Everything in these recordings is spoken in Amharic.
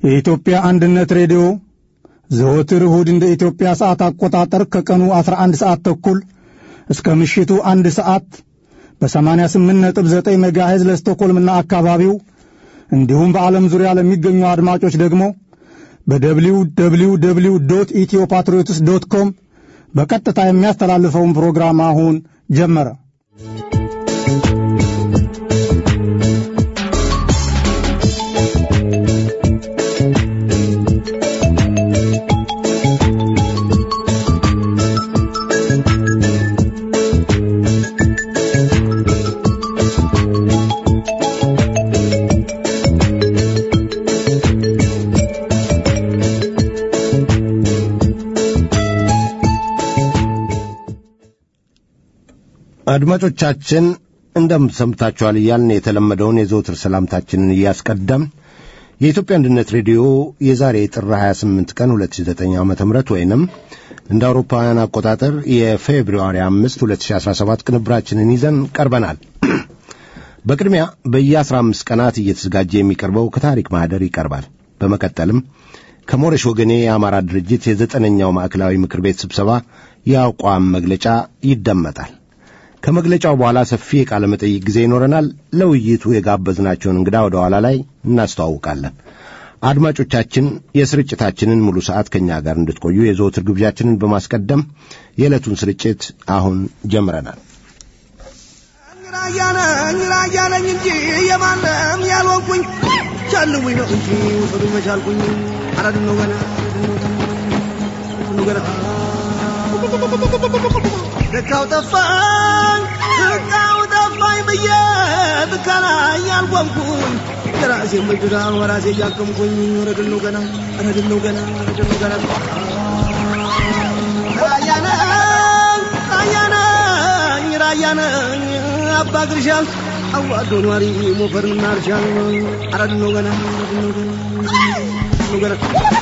የኢትዮጵያ አንድነት ሬዲዮ ዘወትር እሁድ እንደ ኢትዮጵያ ሰዓት አቆጣጠር ከቀኑ 11 ሰዓት ተኩል እስከ ምሽቱ አንድ ሰዓት በ88.9 ሜጋሄዝ ለስቶኮልምና አካባቢው እንዲሁም በዓለም ዙሪያ ለሚገኙ አድማጮች ደግሞ በደብሊው ደብሊው ደብሊው ዶት ኢትዮ ፓትሪዮትስ ዶት ኮም በቀጥታ የሚያስተላልፈውን ፕሮግራም አሁን ጀመረ። አድማጮቻችን እንደምን ሰምታችኋል እያልን የተለመደውን የዘውትር ሰላምታችንን እያስቀደም የኢትዮጵያ አንድነት ሬዲዮ የዛሬ ጥር 28 ቀን 2009 ዓ ም ወይንም እንደ አውሮፓውያን አቆጣጠር የፌብሩዋሪ 5 2017 ቅንብራችንን ይዘን ቀርበናል። በቅድሚያ በየ15 ቀናት እየተዘጋጀ የሚቀርበው ከታሪክ ማኅደር ይቀርባል። በመቀጠልም ከሞረሽ ወገኔ የአማራ ድርጅት የዘጠነኛው ማዕከላዊ ምክር ቤት ስብሰባ የአቋም መግለጫ ይደመጣል። ከመግለጫው በኋላ ሰፊ የቃለ መጠይቅ ጊዜ ይኖረናል። ለውይይቱ የጋበዝናቸውን እንግዳ ወደ ኋላ ላይ እናስተዋውቃለን። አድማጮቻችን የስርጭታችንን ሙሉ ሰዓት ከእኛ ጋር እንድትቆዩ የዘወትር ግብዣችንን በማስቀደም የዕለቱን ስርጭት አሁን ጀምረናል። ራያነኝ ራያነኝ እንጂ የማንም ያልሆንኩኝ ቻልውኝ ነው እንጂ ውሰዱኝ መቻልኩኝ አረድ ነው ገና ገና ልካው ጠፋኝ ልካው ጠፋኝ ብዬ ትካላ ያልቆምኩኝ የራሴ ምድዳን ወራሴ እያከምኩኝ ረድል ነው ገና ረድል ነው ገና ረድል ነው ገና ራያነኝ ራያነኝ ራያነኝ አባ ግርሻል አዋዶ ኗሪ ሞፈርና እርሻል አረድል ነው ገና ረድል ነው ገና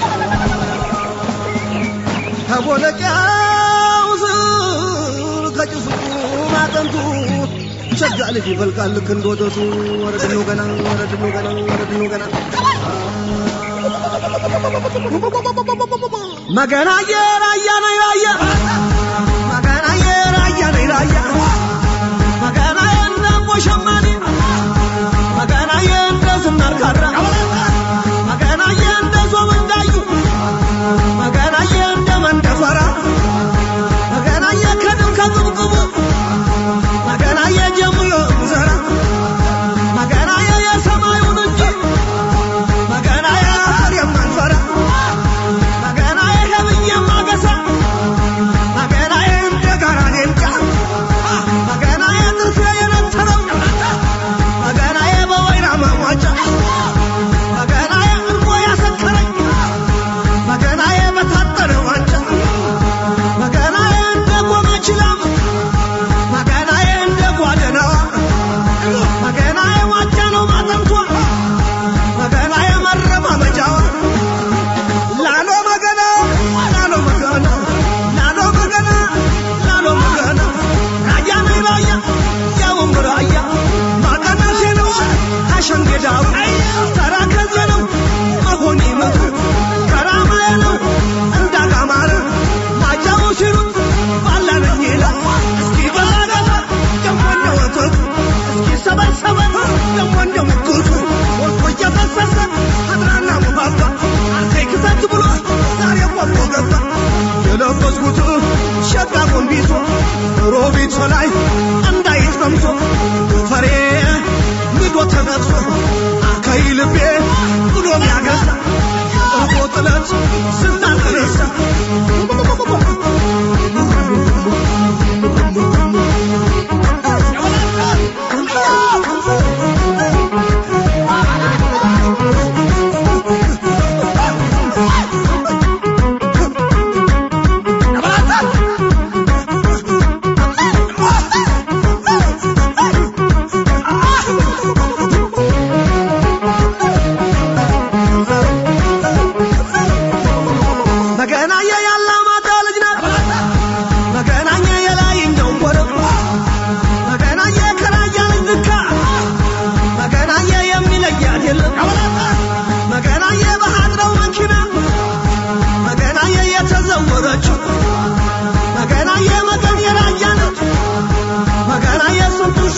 ከቦለቂያው ስር ከጭሱ ማጠንቱ ሸጋ ልጅ ይፈልቃል ልክ እንደ ወተቱ ወረድ ነው ገና ወረድ ነው ገና ወረድ ነው ገና መገና የራያ ነኝ ራያ መገና የራያ ነኝ ራያ መገና የእንደ ሞሸማኔ መገና የእንደ ዝናር ካራ መገና የእንደ ዞም እንዳዩ መገና የእንደ መንደፈራ መገና የከድም ከቅብቅቡ መገና የጀምሮ ዘራ መገና የሰማዩን እንጂ መገና ያር የማንፈራ መገና የህብዬ ማገሳ መገና እንደ ጋራ ሌንጫ መገና የጥርሴ የነተረው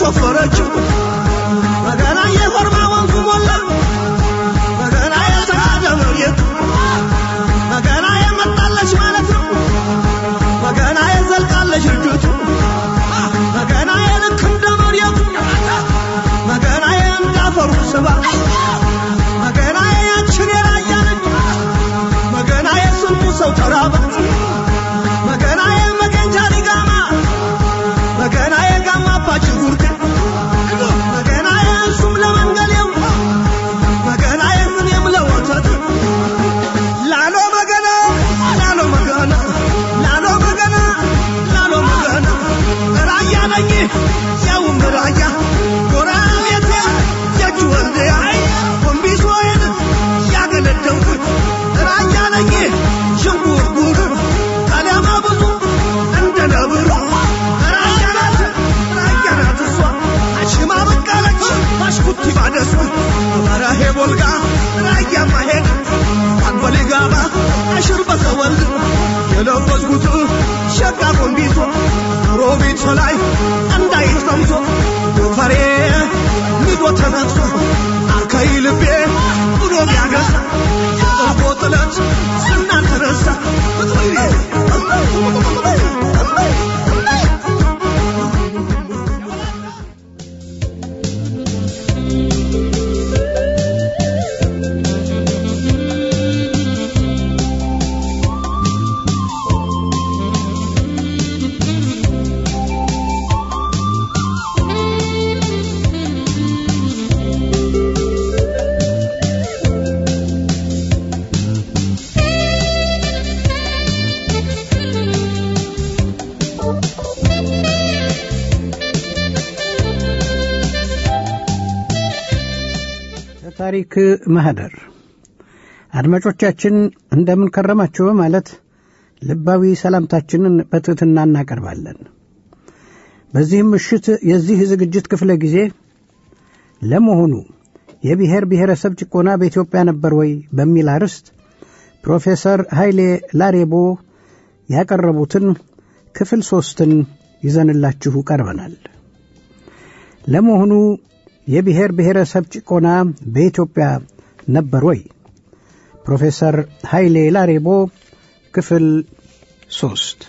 ቆፈረችው መገና የኮርማ ወንዙ ሞላ መገና የተራደ መሬቱ መገና የመጣለች ማለት ነው መገና የዘልቃለች ልጅቱ መገና የልክ እንደ መሬቱ መገና የእንዳፈሩ ስባ መገና ያችን የራያለች መገና የስንቱ ሰው ተራባት መገና የመገንጃ ሊጋማ መገና የጋማ አባች ጉርድ መገና የእሱም ለመንገሌው መገና የምንም ለወተት ላሎ መገና ላሎ መገና ላሎ መገና ላሎ መገና ራያ ነኝ ያውም ራያ ጎረቤቴ የእጅ ወልደያ ኮምቢሶዬን ያገለደልኩት ራያ ነኝ ሽንጉርጉር ቀለማ ብዙ እንደ ነብሩ ራያ ናት ራያ ናት እሷ አሽማ በቀለች ባሽኩቲ ባደሱ በረሄ ቦልጋ ራያ ማሄድ አንጎሌ ጋባ አሽር በሰወልድ የለበስኩት ሸጋ ቆንቢቶ ሮቢት ላይ እንዳይት ቀምሶ ጎፈሬ ንዶ ተነቅሶ አከይ ልቤ ብሎ ቢያገሳ የጠቦ ጥለት ስናን ተነሳ ታሪክ ማህደር አድማጮቻችን እንደምን ከረማችሁ በማለት ልባዊ ሰላምታችንን በትሕትና እናቀርባለን። በዚህም ምሽት የዚህ ዝግጅት ክፍለ ጊዜ ለመሆኑ የብሔር ብሔረሰብ ጭቆና በኢትዮጵያ ነበር ወይ በሚል አርዕስት ፕሮፌሰር ኃይሌ ላሬቦ ያቀረቡትን ክፍል ሦስትን ይዘንላችሁ ቀርበናል። ለመሆኑ የብሔር ብሔረሰብ ጭቆና በኢትዮጵያ ነበር ወይ? ፕሮፌሰር ኃይሌ ላሬቦ ክፍል ሦስት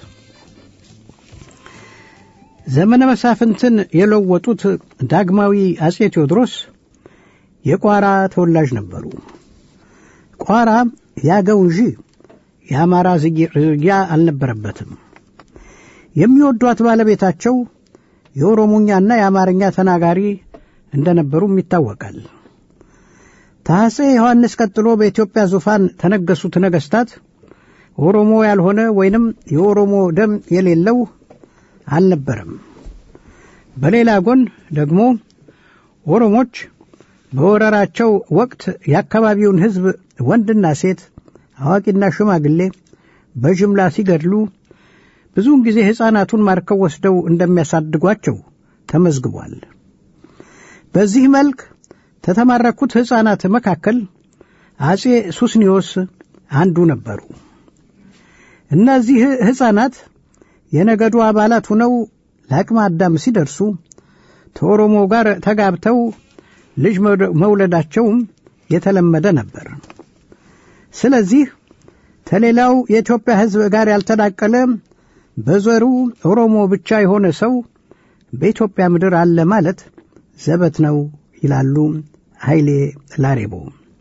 ዘመነ መሳፍንትን የለወጡት ዳግማዊ አጼ ቴዎድሮስ የቋራ ተወላጅ ነበሩ። ቋራ ያገው እንጂ የአማራ ዝርያ አልነበረበትም። የሚወዷት ባለቤታቸው የኦሮሞኛና የአማርኛ ተናጋሪ እንደነበሩም ይታወቃል። ታጼ ዮሐንስ ቀጥሎ በኢትዮጵያ ዙፋን ተነገሱት ነገሥታት ኦሮሞ ያልሆነ ወይንም የኦሮሞ ደም የሌለው አልነበረም። በሌላ ጎን ደግሞ ኦሮሞች በወረራቸው ወቅት የአካባቢውን ሕዝብ ወንድና ሴት፣ አዋቂና ሽማግሌ በጅምላ ሲገድሉ ብዙውን ጊዜ ሕፃናቱን ማርከው ወስደው እንደሚያሳድጓቸው ተመዝግቧል። በዚህ መልክ ከተማረኩት ሕፃናት መካከል አጼ ሱስኒዮስ አንዱ ነበሩ። እነዚህ ሕፃናት የነገዱ አባላት ሆነው ለአቅመ አዳም ሲደርሱ ከኦሮሞ ጋር ተጋብተው ልጅ መውለዳቸውም የተለመደ ነበር። ስለዚህ ከሌላው የኢትዮጵያ ሕዝብ ጋር ያልተዳቀለ በዘሩ ኦሮሞ ብቻ የሆነ ሰው በኢትዮጵያ ምድር አለ ማለት ዘበት ነው ይላሉ ኃይሌ ላሬቦ።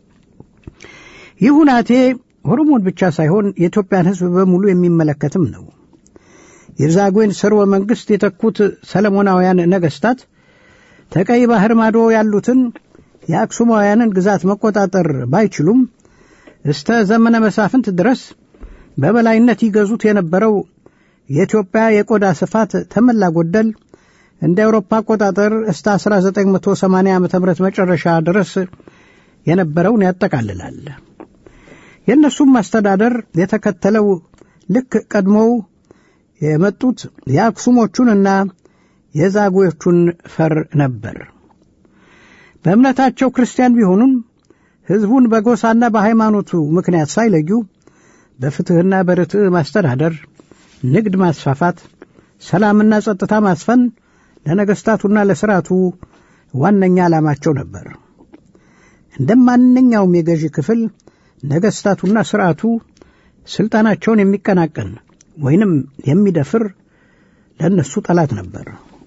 ይህ ሁናቴ ኦሮሞን ብቻ ሳይሆን የኢትዮጵያን ሕዝብ በሙሉ የሚመለከትም ነው። የዛጉዌን ስርወ መንግሥት የተኩት ሰለሞናውያን ነገሥታት ተቀይ ባህር ማዶ ያሉትን የአክሱማውያንን ግዛት መቆጣጠር ባይችሉም እስተ ዘመነ መሳፍንት ድረስ በበላይነት ይገዙት የነበረው የኢትዮጵያ የቆዳ ስፋት ተመላ ጎደል እንደ አውሮፓ አቆጣጠር እስተ 1980 ዓ ም መጨረሻ ድረስ የነበረውን ያጠቃልላል። የእነሱም አስተዳደር የተከተለው ልክ ቀድሞው የመጡት የአክሱሞቹንና የዛጉዎቹን ፈር ነበር። በእምነታቸው ክርስቲያን ቢሆኑም ሕዝቡን በጎሳና በሃይማኖቱ ምክንያት ሳይለዩ በፍትሕና በርትዕ ማስተዳደር፣ ንግድ ማስፋፋት፣ ሰላምና ጸጥታ ማስፈን ለነገሥታቱና ለሥርዓቱ ዋነኛ ዓላማቸው ነበር። እንደ ማንኛውም የገዢ ክፍል ነገሥታቱና ሥርዓቱ ሥልጣናቸውን የሚቀናቀን ወይንም የሚደፍር ለእነሱ ጠላት ነበር።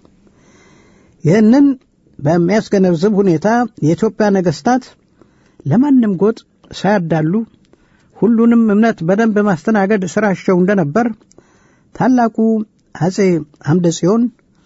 ይህንን በሚያስገነዝብ ሁኔታ የኢትዮጵያ ነገሥታት ለማንም ጎጥ ሳያዳሉ ሁሉንም እምነት በደንብ ማስተናገድ ሥራቸው እንደነበር ታላቁ አጼ አምደ ጽዮን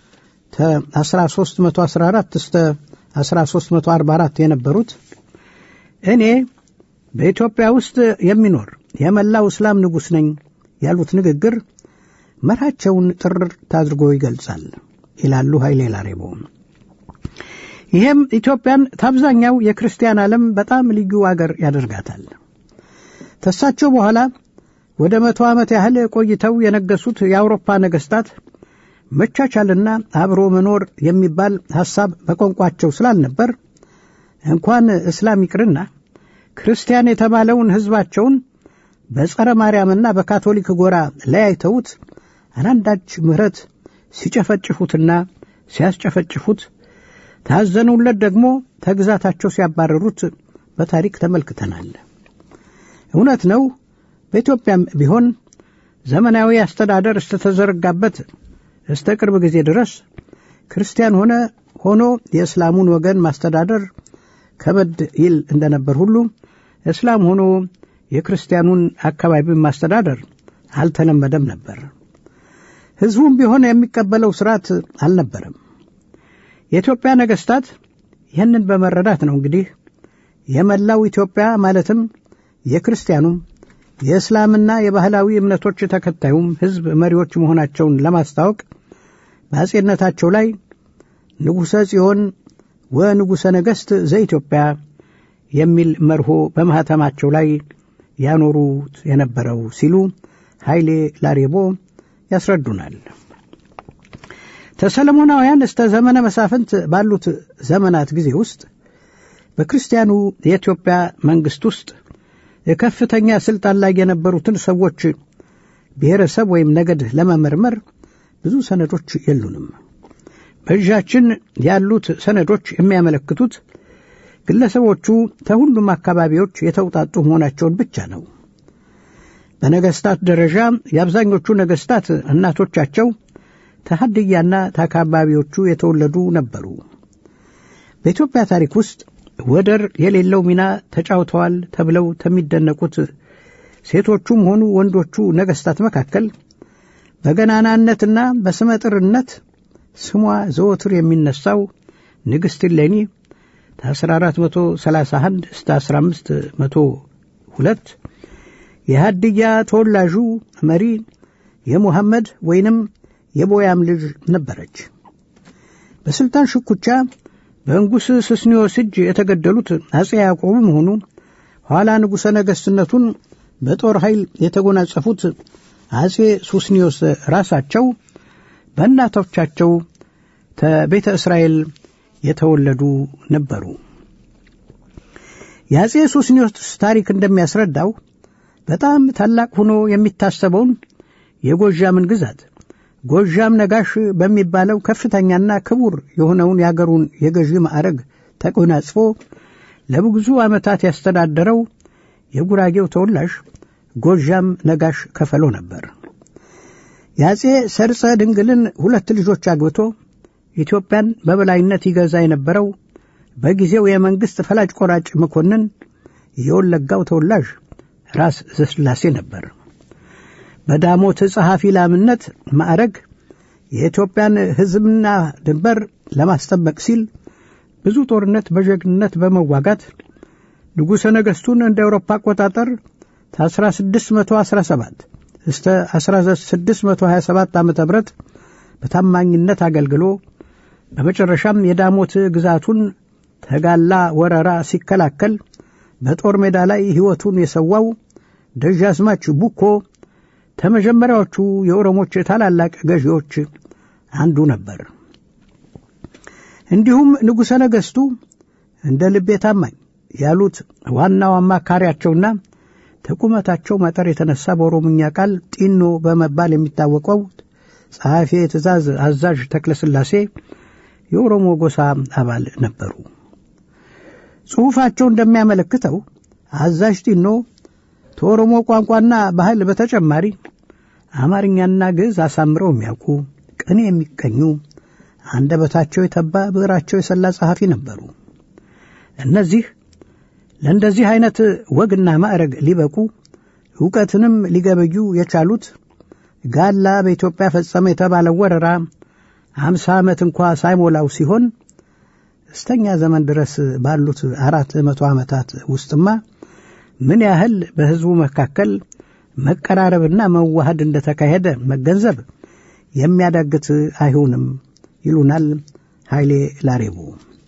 ከ1314 እስከ 1344 የነበሩት እኔ በኢትዮጵያ ውስጥ የሚኖር የመላው እስላም ንጉሥ ነኝ ያሉት ንግግር መርሃቸውን ጥርት አድርጎ ይገልጻል ይላሉ ኃይሌ ላሬቦ። ይህም ኢትዮጵያን ታብዛኛው የክርስቲያን ዓለም በጣም ልዩ አገር ያደርጋታል። ተሳቸው በኋላ ወደ መቶ ዓመት ያህል ቆይተው የነገሱት የአውሮፓ ነገሥታት መቻቻልና አብሮ መኖር የሚባል ሐሳብ በቋንቋቸው ስላልነበር እንኳን እስላም ይቅርና ክርስቲያን የተባለውን ሕዝባቸውን በጸረ ማርያምና በካቶሊክ ጎራ ለያይተውት አላንዳች ምሕረት ሲጨፈጭፉትና ሲያስጨፈጭፉት ታዘኑለት ደግሞ ተግዛታቸው ሲያባረሩት በታሪክ ተመልክተናል። እውነት ነው። በኢትዮጵያም ቢሆን ዘመናዊ አስተዳደር እስተተዘረጋበት እስተ ቅርብ ጊዜ ድረስ ክርስቲያን ሆነ ሆኖ የእስላሙን ወገን ማስተዳደር ከበድ ይል እንደነበር ሁሉ እስላም ሆኖ የክርስቲያኑን አካባቢ ማስተዳደር አልተለመደም ነበር። ሕዝቡም ቢሆን የሚቀበለው ስርዓት አልነበረም። የኢትዮጵያ ነገሥታት ይህንን በመረዳት ነው እንግዲህ የመላው ኢትዮጵያ ማለትም የክርስቲያኑም የእስላምና የባህላዊ እምነቶች ተከታዩም ሕዝብ መሪዎች መሆናቸውን ለማስታወቅ በአጼነታቸው ላይ ንጉሠ ጽዮን ወንጉሠ ነገሥት ዘኢትዮጵያ የሚል መርሆ በማኅተማቸው ላይ ያኖሩት የነበረው ሲሉ ኃይሌ ላሬቦ ያስረዱናል። ተሰለሞናውያን እስተ ዘመነ መሳፍንት ባሉት ዘመናት ጊዜ ውስጥ በክርስቲያኑ የኢትዮጵያ መንግሥት ውስጥ የከፍተኛ ሥልጣን ላይ የነበሩትን ሰዎች ብሔረሰብ ወይም ነገድ ለመመርመር ብዙ ሰነዶች የሉንም። በእጃችን ያሉት ሰነዶች የሚያመለክቱት ግለሰቦቹ ከሁሉም አካባቢዎች የተውጣጡ መሆናቸውን ብቻ ነው። በነገሥታት ደረጃ የአብዛኞቹ ነገሥታት እናቶቻቸው ተሐድያና ተአካባቢዎቹ የተወለዱ ነበሩ። በኢትዮጵያ ታሪክ ውስጥ ወደር የሌለው ሚና ተጫውተዋል ተብለው ከሚደነቁት ሴቶቹም ሆኑ ወንዶቹ ነገሥታት መካከል በገናናነትና በስመጥርነት ስሟ ዘወትር የሚነሳው ንግሥት እሌኒ ከ1431 እስከ 1502 የሃድያ ተወላዡ መሪ የሙሐመድ ወይንም የቦያም ልጅ ነበረች። በሥልጣን ሽኩቻ በንጉሥ ስስኒዮስ እጅ የተገደሉት አጼ ያዕቆብም ሆኑ ኋላ ንጉሠ ነገሥትነቱን በጦር ኃይል የተጎናጸፉት አጼ ሱስኒዮስ ራሳቸው በእናቶቻቸው ከቤተ እስራኤል የተወለዱ ነበሩ። የአጼ ሱስኒዮስ ታሪክ እንደሚያስረዳው በጣም ታላቅ ሆኖ የሚታሰበውን የጎዣምን ግዛት ጎዣም ነጋሽ በሚባለው ከፍተኛና ክቡር የሆነውን የአገሩን የገዢ ማዕረግ ተጎናጽፎ ለብዙ ዓመታት ያስተዳደረው የጉራጌው ተወላጅ ጎዣም ነጋሽ ከፈሎ ነበር። የአጼ ሰርጸ ድንግልን ሁለት ልጆች አግብቶ ኢትዮጵያን በበላይነት ይገዛ የነበረው በጊዜው የመንግሥት ፈላጭ ቆራጭ መኮንን የወለጋው ተወላጅ ራስ ዘስላሴ ነበር። በዳሞት ጸሐፊ ላምነት ማዕረግ የኢትዮጵያን ሕዝብና ድንበር ለማስጠበቅ ሲል ብዙ ጦርነት በጀግንነት በመዋጋት ንጉሠ ነገሥቱን እንደ አውሮፓ አቆጣጠር ከ1617 እስከ 1627 ዓ ም በታማኝነት አገልግሎ በመጨረሻም የዳሞት ግዛቱን ተጋላ ወረራ ሲከላከል በጦር ሜዳ ላይ ሕይወቱን የሰዋው ደጃዝማች ቡኮ ከመጀመሪያዎቹ የኦሮሞች ታላላቅ ገዢዎች አንዱ ነበር። እንዲሁም ንጉሠ ነገሥቱ እንደ ልቤ ታማኝ ያሉት ዋናው አማካሪያቸውና ተቁመታቸው መጠር የተነሳ በኦሮምኛ ቃል ጢኖ በመባል የሚታወቀው ጸሐፊ የትእዛዝ አዛዥ ተክለስላሴ የኦሮሞ ጎሳ አባል ነበሩ። ጽሑፋቸው እንደሚያመለክተው አዛዥ ጢኖ ከኦሮሞ ቋንቋና ባህል በተጨማሪ አማርኛና ግዕዝ አሳምረው የሚያውቁ ቅኔ የሚቀኙ አንደበታቸው የተባ ብዕራቸው የሰላ ጸሐፊ ነበሩ። እነዚህ ለእንደዚህ አይነት ወግና ማዕረግ ሊበቁ ዕውቀትንም ሊገበዩ የቻሉት ጋላ በኢትዮጵያ ፈጸመ የተባለው ወረራ አምሳ ዓመት እንኳ ሳይሞላው ሲሆን እስተኛ ዘመን ድረስ ባሉት አራት መቶ ዓመታት ውስጥማ ምን ያህል በሕዝቡ መካከል መቀራረብና መዋሃድ እንደተካሄደ መገንዘብ የሚያዳግት አይሆንም ይሉናል ኃይሌ ላሬቦ።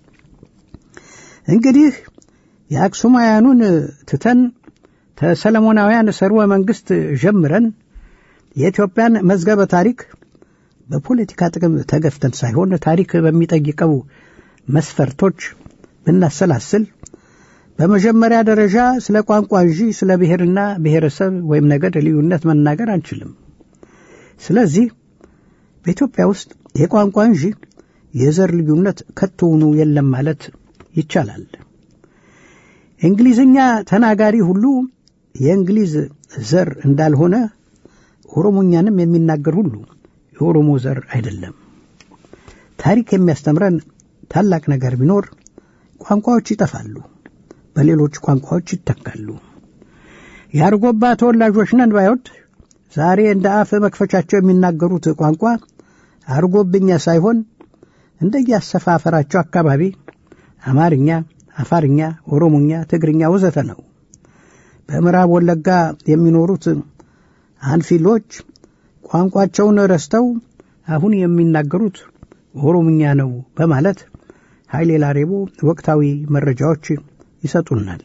እንግዲህ የአክሱማውያኑን ትተን ተሰለሞናውያን ሰርወ መንግሥት ጀምረን የኢትዮጵያን መዝገበ ታሪክ በፖለቲካ ጥቅም ተገፍተን ሳይሆን ታሪክ በሚጠይቀው መስፈርቶች ብናሰላስል በመጀመሪያ ደረጃ ስለ ቋንቋ እንጂ ስለ ብሔርና ብሔረሰብ ወይም ነገድ ልዩነት መናገር አንችልም። ስለዚህ በኢትዮጵያ ውስጥ የቋንቋ እንጂ የዘር ልዩነት ከቶውኑ የለም ማለት ይቻላል። እንግሊዝኛ ተናጋሪ ሁሉ የእንግሊዝ ዘር እንዳልሆነ ኦሮሞኛንም የሚናገር ሁሉ የኦሮሞ ዘር አይደለም። ታሪክ የሚያስተምረን ታላቅ ነገር ቢኖር ቋንቋዎች ይጠፋሉ፣ በሌሎች ቋንቋዎች ይተካሉ። የአርጎባ ተወላጆች ነን ባዮች ዛሬ እንደ አፍ መክፈቻቸው የሚናገሩት ቋንቋ አርጎብኛ ሳይሆን እንደየአሰፋፈራቸው አካባቢ አማርኛ፣ አፋርኛ፣ ኦሮሞኛ፣ ትግርኛ ወዘተ ነው። በምዕራብ ወለጋ የሚኖሩት አንፊሎች ቋንቋቸውን ረስተው አሁን የሚናገሩት ኦሮምኛ ነው በማለት ኃይሌ ላሬቦ ወቅታዊ መረጃዎች ይሰጡናል።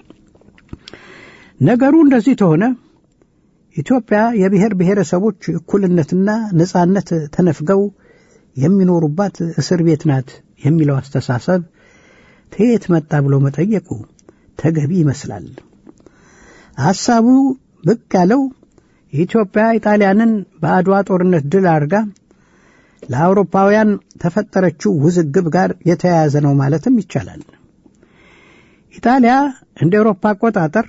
ነገሩ እንደዚህ ተሆነ ኢትዮጵያ የብሔር ብሔረሰቦች እኩልነትና ነጻነት ተነፍገው የሚኖሩባት እስር ቤት ናት የሚለው አስተሳሰብ ከየት መጣ ብሎ መጠየቁ ተገቢ ይመስላል። ሐሳቡ ብቅ ያለው ኢትዮጵያ ኢጣሊያንን በአድዋ ጦርነት ድል አድርጋ ለአውሮፓውያን ተፈጠረችው ውዝግብ ጋር የተያያዘ ነው ማለትም ይቻላል። ኢጣሊያ እንደ ኤውሮፓ አቆጣጠር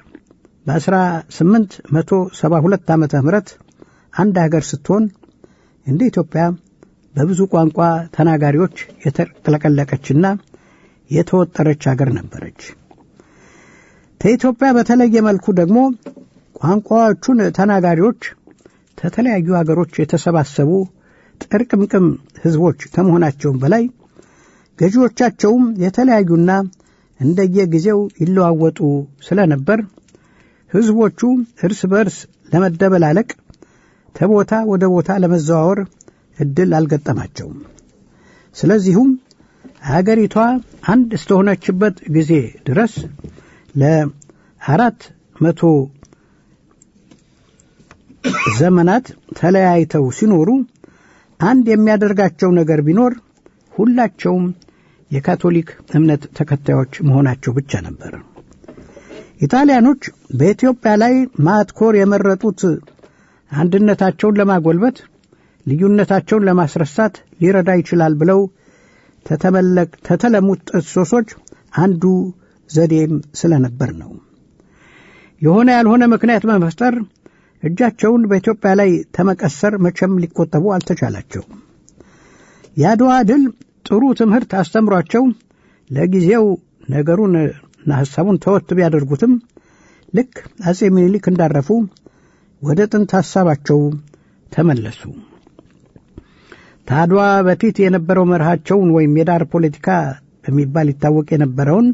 በ1872 ዓመተ ምህረት አንድ ሀገር ስትሆን እንደ ኢትዮጵያ በብዙ ቋንቋ ተናጋሪዎች የተቅለቀለቀችና የተወጠረች ሀገር ነበረች። ከኢትዮጵያ በተለየ መልኩ ደግሞ ቋንቋዎቹን ተናጋሪዎች ከተለያዩ ሀገሮች የተሰባሰቡ ጥርቅምቅም ሕዝቦች ከመሆናቸውም በላይ ገዢዎቻቸውም የተለያዩና እንደየጊዜው ይለዋወጡ ስለነበር ሕዝቦቹ እርስ በርስ ለመደበላለቅ ከቦታ ወደ ቦታ ለመዘዋወር እድል አልገጠማቸውም። ስለዚሁም አገሪቷ አንድ እስከሆነችበት ጊዜ ድረስ ለአራት መቶ ዘመናት ተለያይተው ሲኖሩ አንድ የሚያደርጋቸው ነገር ቢኖር ሁላቸውም የካቶሊክ እምነት ተከታዮች መሆናቸው ብቻ ነበር። ኢጣሊያኖች በኢትዮጵያ ላይ ማትኮር የመረጡት አንድነታቸውን ለማጎልበት ልዩነታቸውን ለማስረሳት ሊረዳ ይችላል ብለው ተተለሙት ጥሶሶች አንዱ ዘዴም ስለነበር ነው። የሆነ ያልሆነ ምክንያት በመፍጠር እጃቸውን በኢትዮጵያ ላይ ተመቀሰር መቼም ሊቆጠቡ አልተቻላቸው። የአድዋ ድል ጥሩ ትምህርት አስተምሯቸው ለጊዜው ነገሩንና ሐሳቡን ተወት ቢያደርጉትም ልክ አጼ ምኒልክ እንዳረፉ ወደ ጥንት ሐሳባቸው ተመለሱ። ታድዋ በፊት የነበረው መርሃቸውን ወይም የዳር ፖለቲካ በሚባል ይታወቅ የነበረውን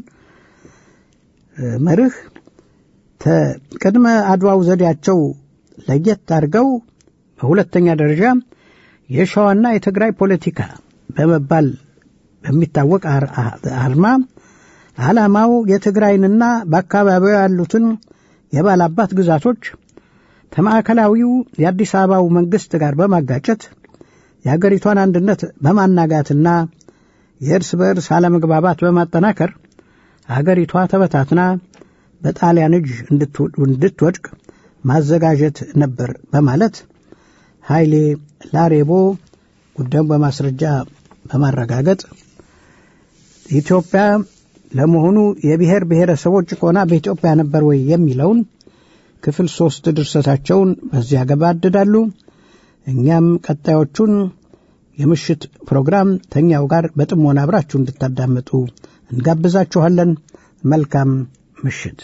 መርህ ቅድመ አድዋው ዘዴያቸው ለየት አድርገው በሁለተኛ ደረጃ የሸዋና የትግራይ ፖለቲካ በመባል በሚታወቅ አርማ ዓላማው የትግራይንና በአካባቢው ያሉትን የባላባት ግዛቶች ከማዕከላዊው የአዲስ አበባው መንግሥት ጋር በማጋጨት የአገሪቷን አንድነት በማናጋትና የእርስ በእርስ አለመግባባት በማጠናከር አገሪቷ ተበታትና በጣሊያን እጅ እንድትወድቅ ማዘጋጀት ነበር በማለት ኃይሌ ላሬቦ ጉዳዩን በማስረጃ በማረጋገጥ ኢትዮጵያ ለመሆኑ የብሔር ብሔረሰቦች ጭቆና በኢትዮጵያ ነበር ወይ የሚለውን ክፍል ሶስት ድርሰታቸውን በዚህ ያገባድዳሉ። እኛም ቀጣዮቹን የምሽት ፕሮግራም ተኛው ጋር በጥሞና አብራችሁ እንድታዳምጡ እንጋብዛችኋለን። መልካም ምሽት።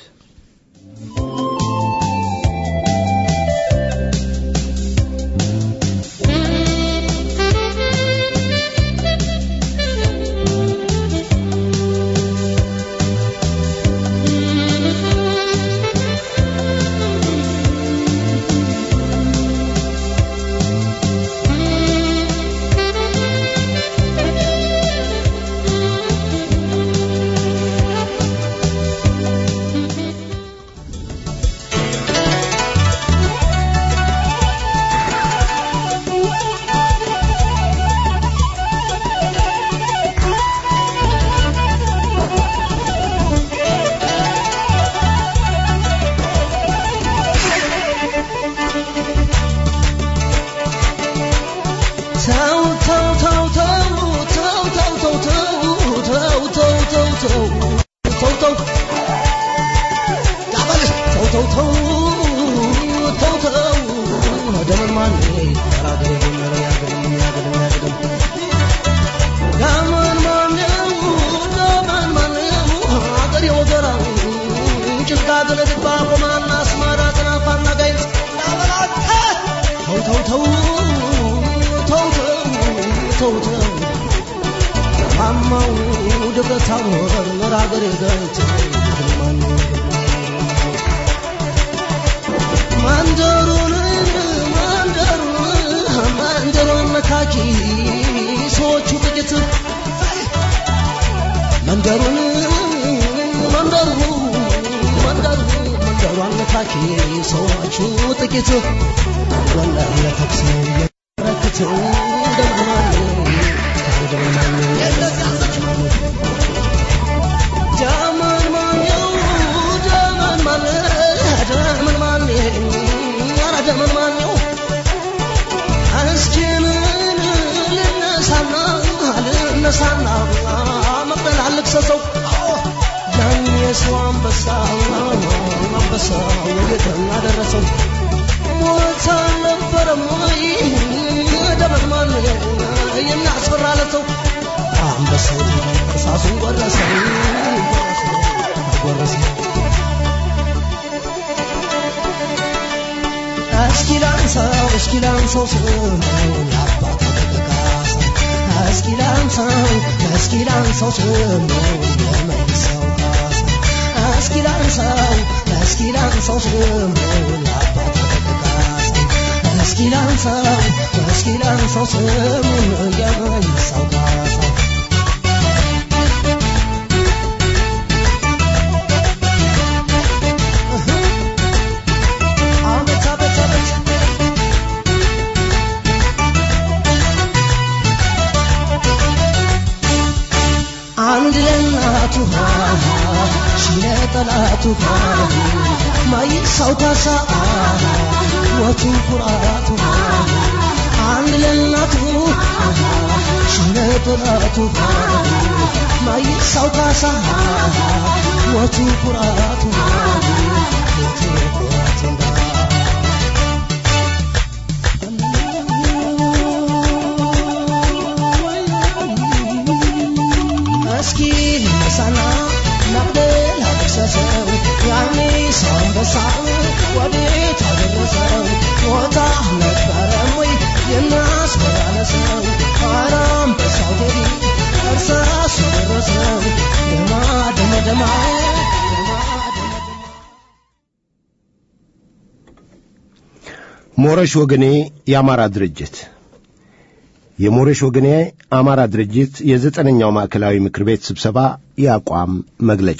መንደሩን መንደሩ መንደሩ መንደሩ አነካኪ ሰዎቹ ጥቂት ወላሂ ለተኩስ የረክት ደማኔ ደማኔ ጀመን ማኔው ጀመን ማኔ ጀመን ማኔ ኧረ ጀመን ማኔው እስኪምን ልነሳና ልነሳና መቅደል አልክሰሰው ያን የሰው አንበሳ አንበሳ ወየተና ደረሰው ሞት አልነበረም ወይ ደመድማን የሚያስፈራለተው አንበሳው እርሳሱን ጎረሰው ጎረሰው እስኪ ላንሳው እስኪ ላንሳው ስሙን አባቱ ተጠቃሳ እስኪ ላንሳው እስኪ ላንሳው ስሙን የመልሰው ካሳ እስኪ ላንሳው እስኪ ላንሳው ስሙን አባቱ ተጠቃሳ እስኪ ላንሳው እስኪ ላንሳው ስሙን የመልሰው ካሳ አቤት አቤት አቤት አንድ ለእናቱ ሺህ ለጠላቱ ማይሳው ካሳ ወቱ ኩራቱ አንድ ለእናቱ ሺህ ለጠላቱ ማይሳው ካሳ ወቱ ኩራቱ ወቱ ኩራቱ እስኪ ነሳና ናቅደል አደረሰው ያኔ ሳንበሳ ወዴት አደረሰው ሞታ ነበረም ወይ የናስበራለሰው አራም በሳው ቴዲ እርሳሱ ደረሰው ደማ ደመ ደማ ሞረሽ ወገኔ የአማራ ድርጅት የሞረሽ ወገኔ አማራ ድርጅት የዘጠነኛው ማዕከላዊ ምክር ቤት ስብሰባ የአቋም መግለጫ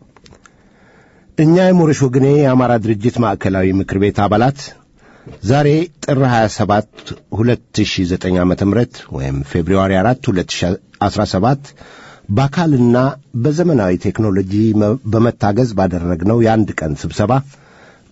እኛ የሞረሽ ወገኔ የአማራ ድርጅት ማዕከላዊ ምክር ቤት አባላት ዛሬ ጥር 27 2009 ዓ ም ወይም ፌብርዋሪ 4 2017 በአካልና በዘመናዊ ቴክኖሎጂ መ- በመታገዝ ባደረግነው የአንድ ቀን ስብሰባ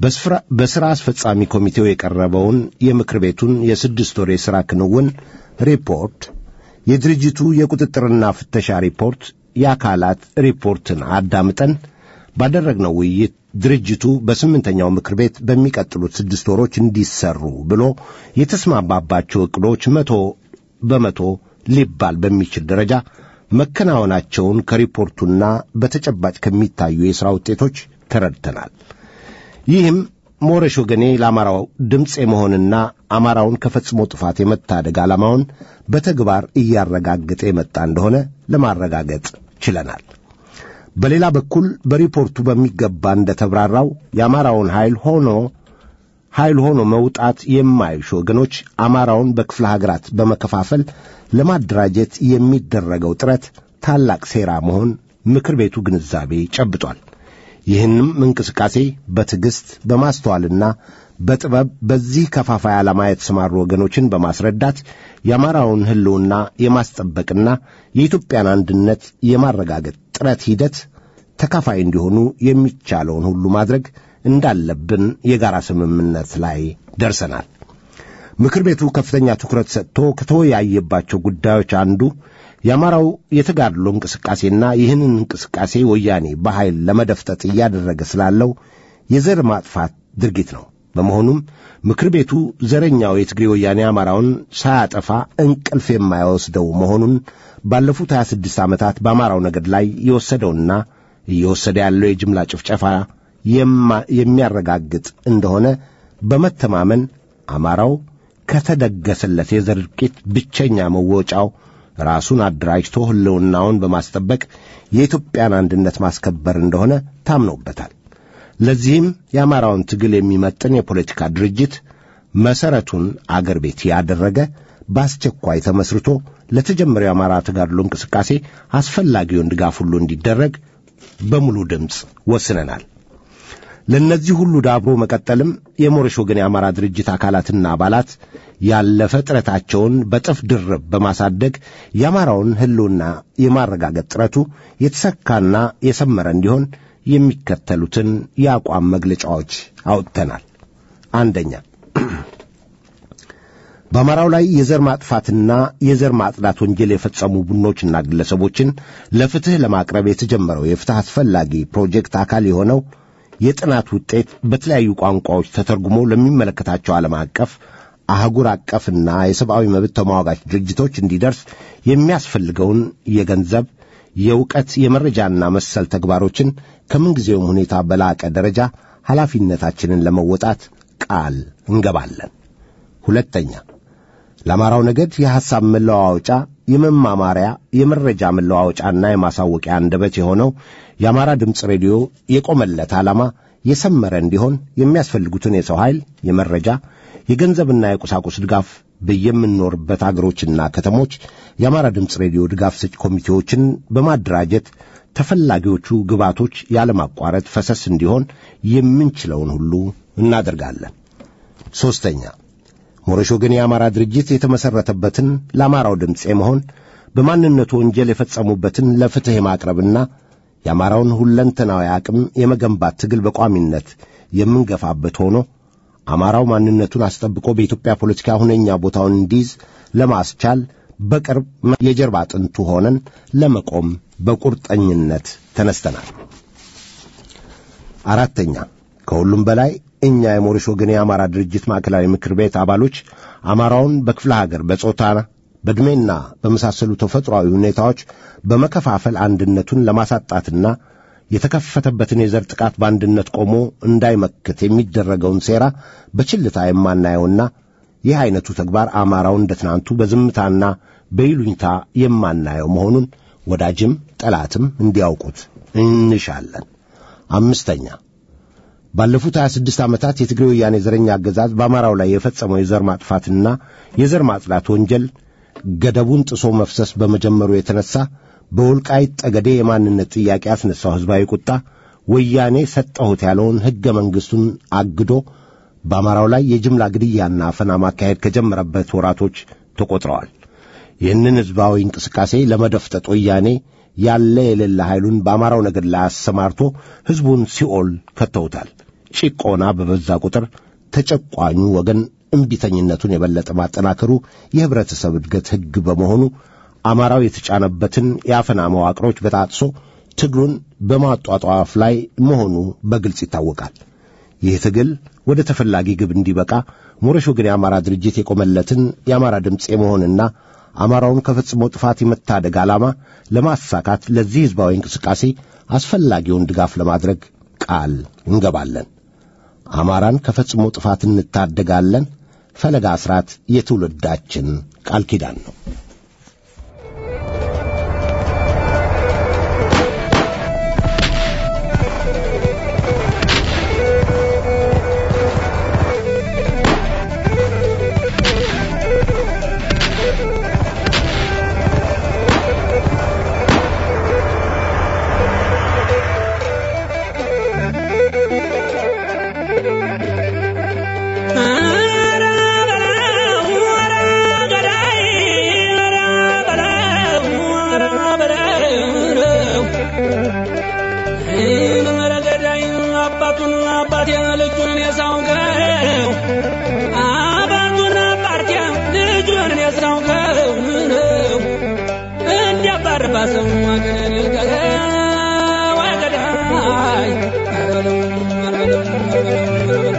በሥራ አስፈጻሚ ኮሚቴው የቀረበውን የምክር ቤቱን የስድስት ወር የሥራ ክንውን ሪፖርት፣ የድርጅቱ የቁጥጥርና ፍተሻ ሪፖርት፣ የአካላት ሪፖርትን አዳምጠን ባደረግነው ውይይት ድርጅቱ በስምንተኛው ምክር ቤት በሚቀጥሉት ስድስት ወሮች እንዲሰሩ ብሎ የተስማማባቸው ዕቅዶች መቶ በመቶ ሊባል በሚችል ደረጃ መከናወናቸውን ከሪፖርቱና በተጨባጭ ከሚታዩ የሥራ ውጤቶች ተረድተናል። ይህም ሞረሽ ወገኔ ለአማራው ድምፅ የመሆንና አማራውን ከፈጽሞ ጥፋት የመታደግ ዓላማውን በተግባር እያረጋገጠ የመጣ እንደሆነ ለማረጋገጥ ችለናል። በሌላ በኩል በሪፖርቱ በሚገባ እንደተብራራው የአማራውን ኃይል ሆኖ ኃይል ሆኖ መውጣት የማይሹ ወገኖች አማራውን በክፍለ ሀገራት በመከፋፈል ለማደራጀት የሚደረገው ጥረት ታላቅ ሴራ መሆን ምክር ቤቱ ግንዛቤ ጨብጧል። ይህንም እንቅስቃሴ በትዕግሥት በማስተዋልና በጥበብ በዚህ ከፋፋይ ዓላማ የተሰማሩ ወገኖችን በማስረዳት የአማራውን ሕልውና የማስጠበቅና የኢትዮጵያን አንድነት የማረጋገጥ ጥረት ሂደት ተካፋይ እንዲሆኑ የሚቻለውን ሁሉ ማድረግ እንዳለብን የጋራ ስምምነት ላይ ደርሰናል። ምክር ቤቱ ከፍተኛ ትኩረት ሰጥቶ ከተወያየባቸው ጉዳዮች አንዱ የአማራው የተጋድሎ እንቅስቃሴና ይህንን እንቅስቃሴ ወያኔ በኃይል ለመደፍጠጥ እያደረገ ስላለው የዘር ማጥፋት ድርጊት ነው። በመሆኑም ምክር ቤቱ ዘረኛው የትግሬ ወያኔ አማራውን ሳያጠፋ እንቅልፍ የማይወስደው መሆኑን ባለፉት 26 ዓመታት በአማራው ነገድ ላይ የወሰደውና እየወሰደ ያለው የጅምላ ጭፍጨፋ የሚያረጋግጥ እንደሆነ በመተማመን አማራው ከተደገሰለት የዘር እልቂት ብቸኛ መወጫው ራሱን አደራጅቶ ሕልውናውን በማስጠበቅ የኢትዮጵያን አንድነት ማስከበር እንደሆነ ታምኖበታል። ለዚህም የአማራውን ትግል የሚመጥን የፖለቲካ ድርጅት መሠረቱን አገር ቤት ያደረገ በአስቸኳይ ተመስርቶ ለተጀመረው የአማራ ተጋድሎ እንቅስቃሴ አስፈላጊውን ድጋፍ ሁሉ እንዲደረግ በሙሉ ድምፅ ወስነናል። ለእነዚህ ሁሉ ዳብሮ መቀጠልም የሞረሽ ወገን የአማራ ድርጅት አካላትና አባላት ያለፈ ጥረታቸውን በጥፍ ድርብ በማሳደግ የአማራውን ሕልውና የማረጋገጥ ጥረቱ የተሰካና የሰመረ እንዲሆን የሚከተሉትን የአቋም መግለጫዎች አውጥተናል። አንደኛ በአማራው ላይ የዘር ማጥፋትና የዘር ማጽዳት ወንጀል የፈጸሙ ቡድኖችና ግለሰቦችን ለፍትሕ ለማቅረብ የተጀመረው የፍትሕ አስፈላጊ ፕሮጀክት አካል የሆነው የጥናት ውጤት በተለያዩ ቋንቋዎች ተተርጉሞ ለሚመለከታቸው ዓለም አቀፍ አህጉር አቀፍና የሰብአዊ መብት ተሟጋች ድርጅቶች እንዲደርስ የሚያስፈልገውን የገንዘብ፣ የእውቀት፣ የመረጃና መሰል ተግባሮችን ከምንጊዜውም ሁኔታ በላቀ ደረጃ ኃላፊነታችንን ለመወጣት ቃል እንገባለን። ሁለተኛ ለአማራው ነገድ የሐሳብ መለዋወጫ፣ የመማማሪያ፣ የመረጃ መለዋወጫና የማሳወቂያ አንደበት የሆነው የአማራ ድምፅ ሬዲዮ የቆመለት ዓላማ የሰመረ እንዲሆን የሚያስፈልጉትን የሰው ኃይል፣ የመረጃ፣ የገንዘብና የቁሳቁስ ድጋፍ በየምንኖርበት አገሮችና ከተሞች የአማራ ድምፅ ሬዲዮ ድጋፍ ሰጪ ኮሚቴዎችን በማደራጀት ተፈላጊዎቹ ግባቶች ያለማቋረጥ ፈሰስ እንዲሆን የምንችለውን ሁሉ እናደርጋለን። ሦስተኛ ሞረሽ ወገን የአማራ ድርጅት የተመሠረተበትን ለአማራው ድምፅ የመሆን በማንነቱ ወንጀል የፈጸሙበትን ለፍትሕ የማቅረብና የአማራውን ሁለንተናዊ አቅም የመገንባት ትግል በቋሚነት የምንገፋበት ሆኖ አማራው ማንነቱን አስጠብቆ በኢትዮጵያ ፖለቲካ ሁነኛ ቦታውን እንዲይዝ ለማስቻል በቅርብ የጀርባ አጥንቱ ሆነን ለመቆም በቁርጠኝነት ተነስተናል። አራተኛ ከሁሉም በላይ እኛ የሞረሽ ወገን የአማራ ድርጅት ማዕከላዊ ምክር ቤት አባሎች አማራውን በክፍለ ሀገር በጾታ በዕድሜና በመሳሰሉ ተፈጥሯዊ ሁኔታዎች በመከፋፈል አንድነቱን ለማሳጣትና የተከፈተበትን የዘር ጥቃት በአንድነት ቆሞ እንዳይመክት የሚደረገውን ሴራ በችልታ የማናየውና ይህ ዐይነቱ ተግባር አማራው እንደ ትናንቱ በዝምታና በይሉኝታ የማናየው መሆኑን ወዳጅም ጠላትም እንዲያውቁት እንሻለን። አምስተኛ ባለፉት 26 ዓመታት የትግሬ ወያኔ ዘረኛ አገዛዝ በአማራው ላይ የፈጸመው የዘር ማጥፋትና የዘር ማጽዳት ወንጀል ገደቡን ጥሶ መፍሰስ በመጀመሩ የተነሳ በወልቃይት ጠገዴ የማንነት ጥያቄ ያስነሳው ሕዝባዊ ቁጣ ወያኔ ሰጠሁት ያለውን ሕገ መንግሥቱን አግዶ በአማራው ላይ የጅምላ ግድያና አፈና ማካሄድ ከጀመረበት ወራቶች ተቆጥረዋል። ይህንን ሕዝባዊ እንቅስቃሴ ለመደፍጠጥ ወያኔ ያለ የሌለ ኃይሉን በአማራው ነገድ ላይ አሰማርቶ ሕዝቡን ሲኦል ከተውታል። ጭቆና በበዛ ቁጥር ተጨቋኙ ወገን እምቢተኝነቱን የበለጠ ማጠናከሩ የህብረተሰብ እድገት ሕግ በመሆኑ አማራው የተጫነበትን የአፈና መዋቅሮች በጣጥሶ ትግሉን በማጧጧፍ ላይ መሆኑ በግልጽ ይታወቃል። ይህ ትግል ወደ ተፈላጊ ግብ እንዲበቃ ሞረሽ ወገን የአማራ ድርጅት የቆመለትን የአማራ ድምፅ የመሆንና አማራውን ከፈጽሞ ጥፋት የመታደግ ዓላማ ለማሳካት ለዚህ ሕዝባዊ እንቅስቃሴ አስፈላጊውን ድጋፍ ለማድረግ ቃል እንገባለን። አማራን ከፈጽሞ ጥፋት እንታደጋለን። ፈለጋ አስራት የትውልዳችን ቃል ኪዳን ነው። አባቱን አባቴ ልጁን የሳውቀው አባቱን አባቴ ልጁን የሳውቀው እንዲያባርባ ሰው ወገን ልቀቀ ወገዳይ አረበለው አረበለው አረበለው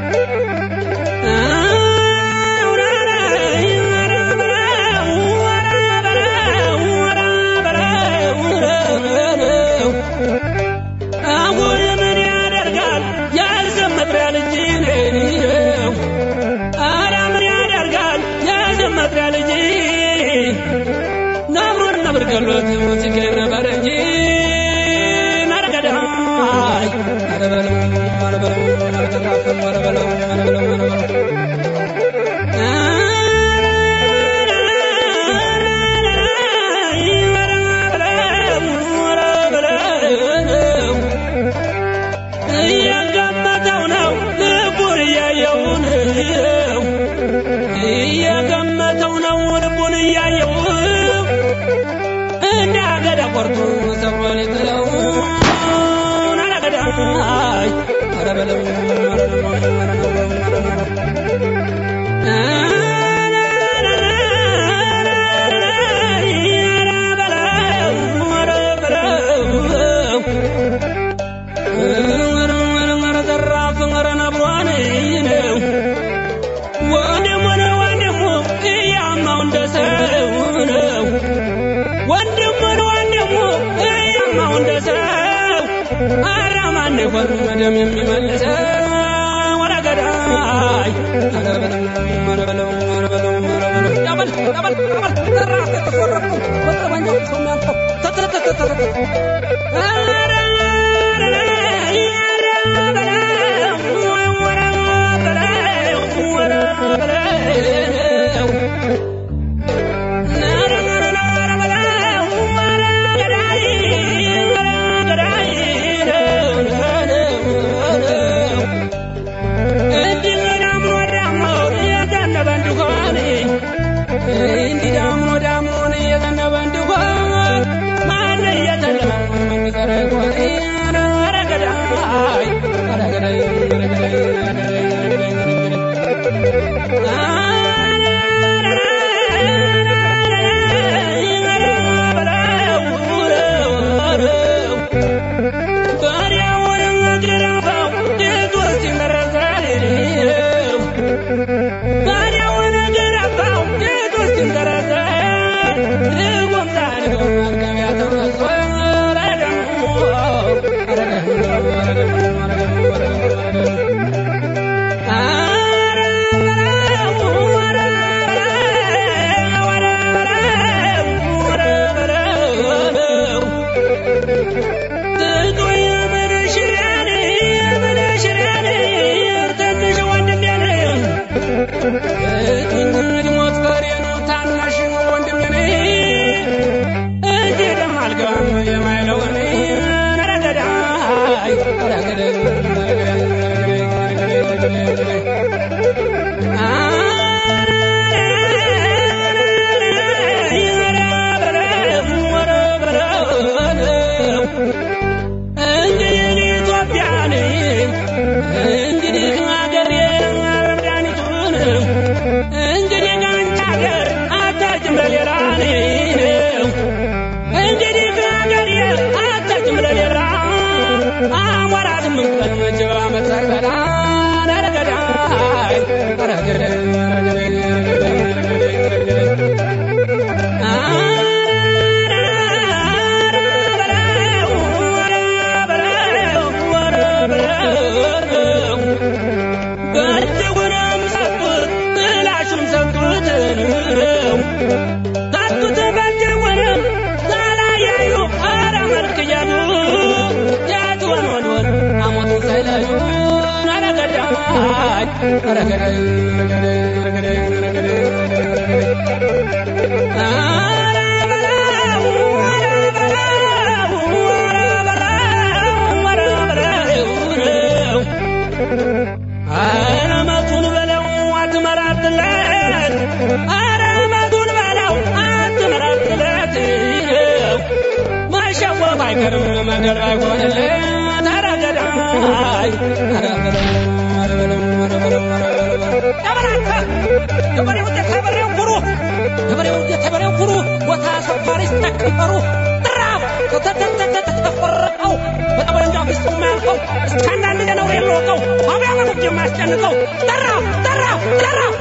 አሁን ምን ያደርጋል ያልዘመጥሪያ ልጅ ነው። ኧረ ምን ያደርጋል ያልዘመጥሪያ ልጅ ነብሩን ነብር ገሎት ሲገኝ ነበር እንጂ ነረገዳይ ኧረ በለው ኧረ በለው ኧረ ተካፈል ኧረ በለው ኧረ በለው ኧረ በለው እየገመተው ነው ልቡን እያየው ነው እየገመተው ነው ልቡን እያየው እንደ አገዳ ቆርጦ ሰብሮ ሊጥለው አረገዳይ ኧረ በለው ኧረ በለው ኧረ በለው ደም የሚመልሰው ወደ ገዳይ ኧረ በለው ኧረ በለው ኧረ በለው ኧረ በለው ያበል ያበል ያበል ዘራፍ ተቆረጥኩ በጠመንጃው ሰው የሚያልፈው ተተተተተተ ኧረ እንዲህ ዳምኖ ዳምኖን እየዘነበ እንዲሆን ማን እየተለመ የሚቀረ ይሆን? ኧረ ገዳይ ኧረ ገዳይ ኧረ ገዳይ ኧረ ገዳይ ኧረ ገዳይ ባሪያውን ገረፋው ጌቶች ሲንተረሰ ልጎምዛን ገበያ ተረሶ ረደሙ ትቶ የምንሽራን የምንሽራን ትንሽ ወንድም ያለ ሞት ፈሬኑ ታናሽ ወንድም ኔ እጅ ደም አልገባም የማይለውን ረገዳይ ረገዳይ እንግዲህ ኢትዮጵያን አሞራ ስምንት ቀን ጅብ ዓመት ሳይበላ ኧረ ገዳይ ኧረ ገዳይ ኧረ ገዳይ ኧረ ገዳይ በእጅጉንም ሰጡት ጥላሹም ሰጡት ሰጡት በእጅጉንም ሳላያዩ ኧረ መልክ እያሉ ያት ወን ወን ወን አሞቱን ሳይለዩ ኧረ ገዳይ ኧረ ገዳይ ኧረ ገዳይ ኧረ ገዳይ ኧረ ገዳይ አረመቱን በለው አትመራትለት አረመቱን በለው አትመራትለት ማሸወፍ አይቀርም መገር አይሆንለት ኧረ ገዳይ ኧረ በለው ኧረ በለው ኧረ በለው ኧረ በለው ያበራካ ገበሬው የተበሬው ኩሩ ገበሬው የተበሬው ኩሩ ቦታ ሰፋሪ ስተከበሩ ጥራፍ ተተተተተፈረቀው በጠበንጃ ፊት የማያልፈው እስከ አንዳንድ ገነው የሚወቀው አብያ መኖች የማያስጨንቀው ጠራፍ ጠራፍ ጠራፍ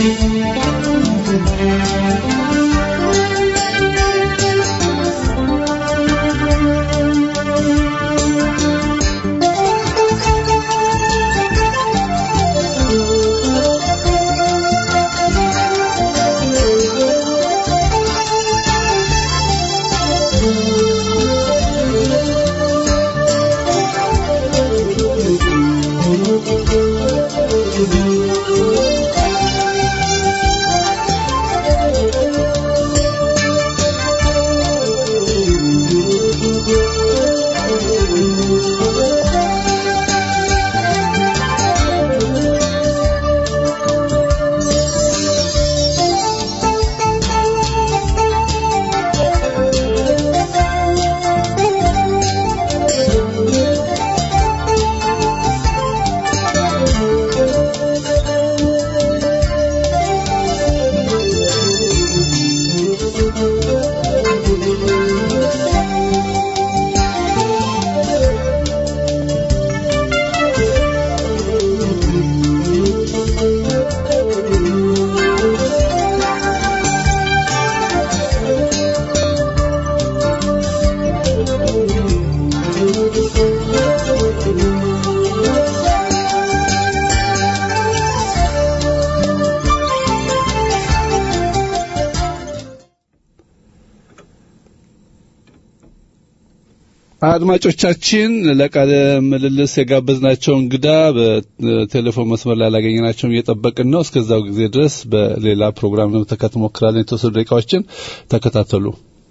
አድማጮቻችን ለቃለ ምልልስ የጋበዝናቸው እንግዳ በቴሌፎን መስመር ላይ ያላገኘናቸውን እየጠበቅን ነው። እስከዛው ጊዜ ድረስ በሌላ ፕሮግራም ለመተካት ሞክራለን። የተወሰኑ ደቂቃዎችን ተከታተሉ።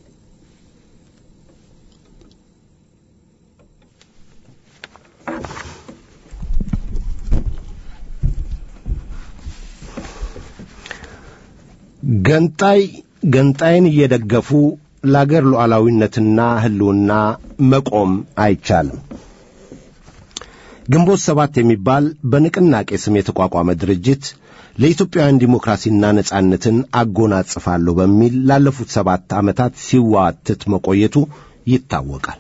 ገንጣይ ገንጣይን እየደገፉ ለአገር ሉዓላዊነትና ሕልውና መቆም አይቻልም። ግንቦት ሰባት የሚባል በንቅናቄ ስም የተቋቋመ ድርጅት ለኢትዮጵያውያን ዲሞክራሲና ነጻነትን አጎናጽፋለሁ በሚል ላለፉት ሰባት ዓመታት ሲዋትት መቆየቱ ይታወቃል።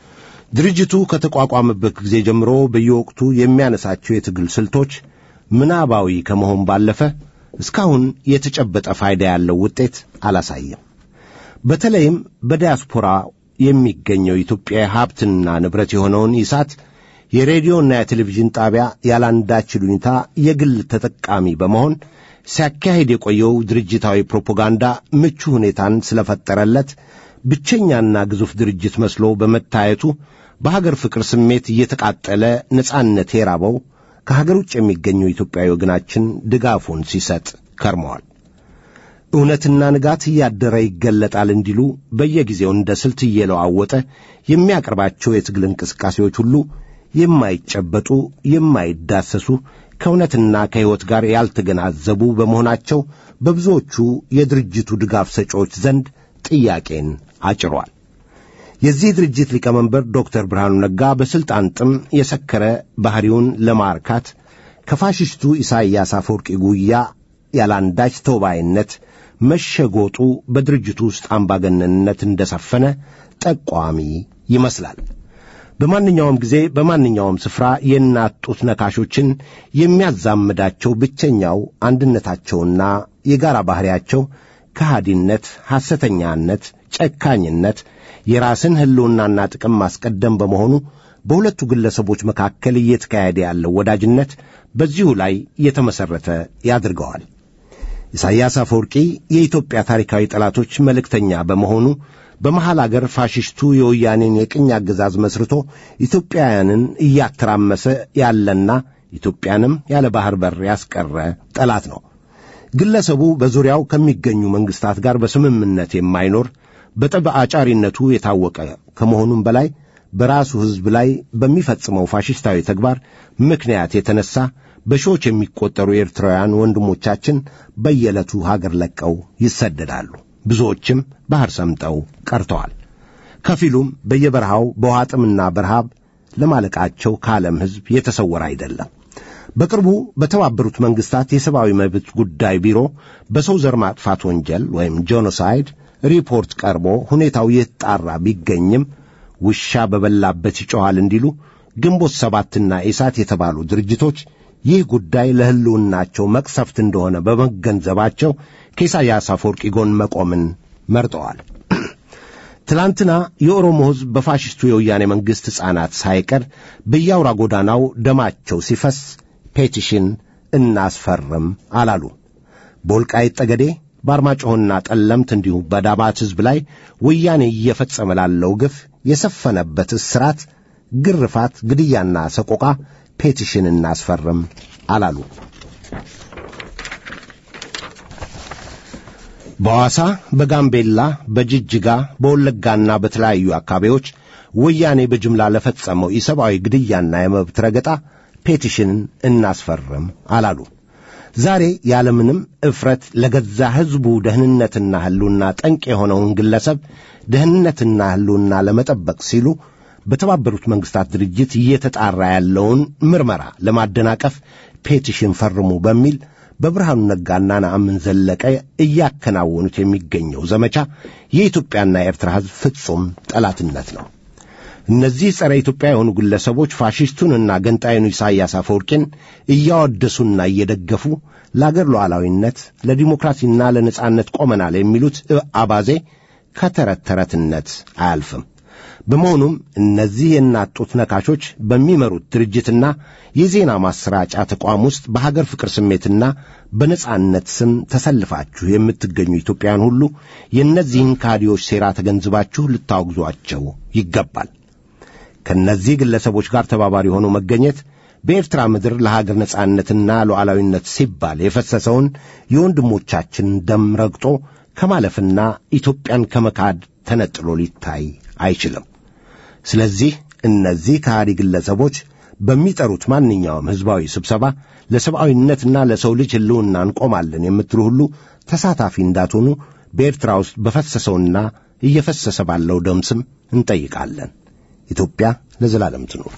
ድርጅቱ ከተቋቋመበት ጊዜ ጀምሮ በየወቅቱ የሚያነሳቸው የትግል ስልቶች ምናባዊ ከመሆን ባለፈ እስካሁን የተጨበጠ ፋይዳ ያለው ውጤት አላሳየም። በተለይም በዲያስፖራ የሚገኘው ኢትዮጵያ ሀብትና ንብረት የሆነውን ኢሳት የሬዲዮና የቴሌቪዥን ጣቢያ ያላንዳች ይሉኝታ የግል ተጠቃሚ በመሆን ሲያካሂድ የቆየው ድርጅታዊ ፕሮፓጋንዳ ምቹ ሁኔታን ስለፈጠረለት ብቸኛና ግዙፍ ድርጅት መስሎ በመታየቱ በሀገር ፍቅር ስሜት እየተቃጠለ ነጻነት የራበው ከሀገር ውጭ የሚገኘው ኢትዮጵያዊ ወገናችን ድጋፉን ሲሰጥ ከርመዋል። እውነትና ንጋት እያደረ ይገለጣል እንዲሉ በየጊዜው እንደ ስልት እየለዋወጠ የሚያቀርባቸው የትግል እንቅስቃሴዎች ሁሉ የማይጨበጡ፣ የማይዳሰሱ ከእውነትና ከሕይወት ጋር ያልተገናዘቡ በመሆናቸው በብዙዎቹ የድርጅቱ ድጋፍ ሰጪዎች ዘንድ ጥያቄን አጭሯል። የዚህ ድርጅት ሊቀመንበር ዶክተር ብርሃኑ ነጋ በሥልጣን ጥም የሰከረ ባሕሪውን ለማርካት ከፋሽስቱ ኢሳይያስ አፈወርቂ ጉያ ያላንዳች ተውባይነት መሸጎጡ በድርጅቱ ውስጥ አምባገነንነት እንደሰፈነ ጠቋሚ ይመስላል። በማንኛውም ጊዜ በማንኛውም ስፍራ የእናት ጡት ነካሾችን የሚያዛምዳቸው ብቸኛው አንድነታቸውና የጋራ ባሕሪያቸው ከሃዲነት፣ ሐሰተኛነት፣ ጨካኝነት፣ የራስን ሕልውናና ጥቅም ማስቀደም በመሆኑ በሁለቱ ግለሰቦች መካከል እየተካሄደ ያለው ወዳጅነት በዚሁ ላይ የተመሠረተ ያድርገዋል። ኢሳይያስ አፈወርቂ የኢትዮጵያ ታሪካዊ ጠላቶች መልእክተኛ በመሆኑ በመሐል አገር ፋሽስቱ የወያኔን የቅኝ አገዛዝ መስርቶ ኢትዮጵያውያንን እያተራመሰ ያለና ኢትዮጵያንም ያለ ባሕር በር ያስቀረ ጠላት ነው። ግለሰቡ በዙሪያው ከሚገኙ መንግሥታት ጋር በስምምነት የማይኖር በጠብ አጫሪነቱ የታወቀ ከመሆኑም በላይ በራሱ ሕዝብ ላይ በሚፈጽመው ፋሽስታዊ ተግባር ምክንያት የተነሳ በሺዎች የሚቆጠሩ ኤርትራውያን ወንድሞቻችን በየዕለቱ ሀገር ለቀው ይሰደዳሉ። ብዙዎችም ባሕር ሰምጠው ቀርተዋል። ከፊሉም በየበረሃው በውሃ ጥምና በረሃብ ለማለቃቸው ከዓለም ሕዝብ የተሰወረ አይደለም። በቅርቡ በተባበሩት መንግሥታት የሰብአዊ መብት ጉዳይ ቢሮ በሰው ዘር ማጥፋት ወንጀል ወይም ጄኖሳይድ ሪፖርት ቀርቦ ሁኔታው የተጣራ ቢገኝም ውሻ በበላበት ይጮኻል እንዲሉ ግንቦት ሰባትና ኢሳት የተባሉ ድርጅቶች ይህ ጉዳይ ለሕልውናቸው መቅሰፍት እንደሆነ በመገንዘባቸው ከኢሳያስ አፈወርቂ ጎን መቆምን መርጠዋል። ትላንትና የኦሮሞ ሕዝብ በፋሽስቱ የወያኔ መንግሥት ሕፃናት ሳይቀር በየአውራ ጎዳናው ደማቸው ሲፈስ ፔቲሽን እናስፈርም አላሉ። በወልቃይት ጠገዴ፣ በአርማጭሆና ጠለምት እንዲሁም በዳባት ሕዝብ ላይ ወያኔ እየፈጸመ ላለው ግፍ የሰፈነበት እስራት፣ ግርፋት፣ ግድያና ሰቆቃ ፔቲሽን እናስፈርም አላሉ። በሐዋሳ፣ በጋምቤላ፣ በጅጅጋ፣ በወለጋና በተለያዩ አካባቢዎች ወያኔ በጅምላ ለፈጸመው ኢሰብአዊ ግድያና የመብት ረገጣ ፔቲሽን እናስፈርም አላሉ። ዛሬ ያለምንም እፍረት ለገዛ ሕዝቡ ደህንነትና ሕልውና ጠንቅ የሆነውን ግለሰብ ደህንነትና ሕልውና ለመጠበቅ ሲሉ በተባበሩት መንግሥታት ድርጅት እየተጣራ ያለውን ምርመራ ለማደናቀፍ ፔቲሽን ፈርሙ በሚል በብርሃኑ ነጋና ነአምን ዘለቀ እያከናወኑት የሚገኘው ዘመቻ የኢትዮጵያና የኤርትራ ሕዝብ ፍጹም ጠላትነት ነው። እነዚህ ጸረ ኢትዮጵያ የሆኑ ግለሰቦች ፋሽስቱንና ገንጣዩን ኢሳያስ አፈወርቂን እያወደሱና እየደገፉ ለአገር ሉዓላዊነት፣ ለዲሞክራሲና ለነጻነት ቆመናል የሚሉት አባዜ ከተረት ተረትነት አያልፍም። በመሆኑም እነዚህ የእናት ጡት ነካሾች በሚመሩት ድርጅትና የዜና ማሰራጫ ተቋም ውስጥ በሀገር ፍቅር ስሜትና በነጻነት ስም ተሰልፋችሁ የምትገኙ ኢትዮጵያውያን ሁሉ የእነዚህን ካዲዎች ሴራ ተገንዝባችሁ ልታወግዟቸው ይገባል። ከእነዚህ ግለሰቦች ጋር ተባባሪ ሆኖ መገኘት በኤርትራ ምድር ለሀገር ነጻነትና ሉዓላዊነት ሲባል የፈሰሰውን የወንድሞቻችን ደም ረግጦ ከማለፍና ኢትዮጵያን ከመካድ ተነጥሎ ሊታይ አይችልም። ስለዚህ እነዚህ ከሃዲ ግለሰቦች በሚጠሩት ማንኛውም ሕዝባዊ ስብሰባ ለሰብአዊነትና ለሰው ልጅ ሕልውና እንቆማለን የምትሉ ሁሉ ተሳታፊ እንዳትሆኑ በኤርትራ ውስጥ በፈሰሰውና እየፈሰሰ ባለው ደም ስም እንጠይቃለን። ኢትዮጵያ ለዘላለም ትኑር።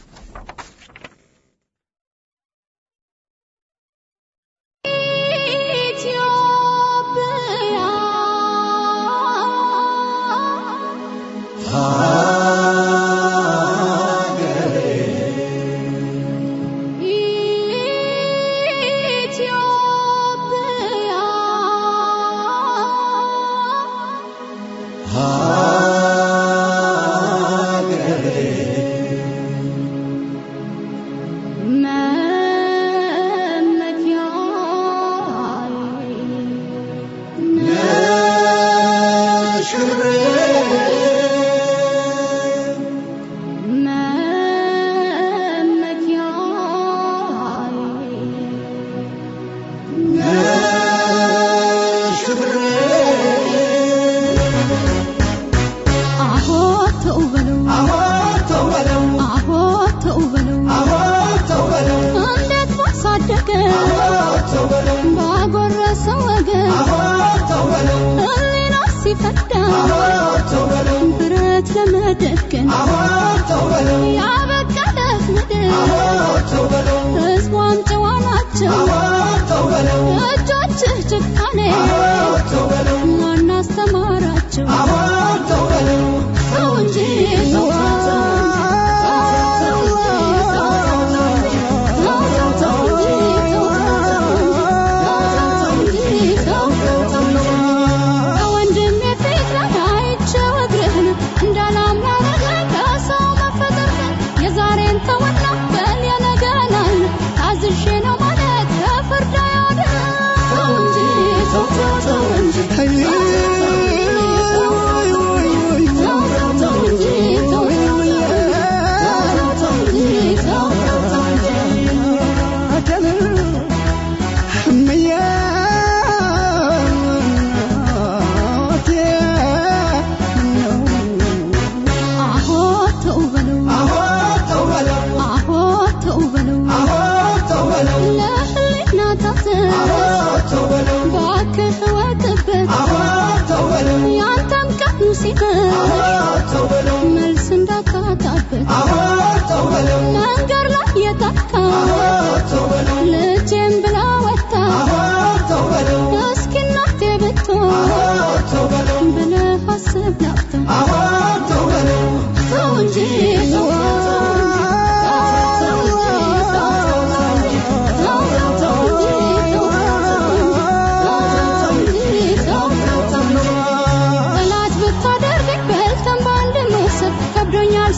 Oh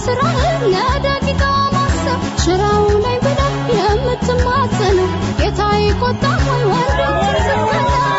ስራህን ለደቂቃ ማሰብ ሽራው ላይ ብለህ የምትማጸነው ጌታ ይቆጣ ወይ ወንድም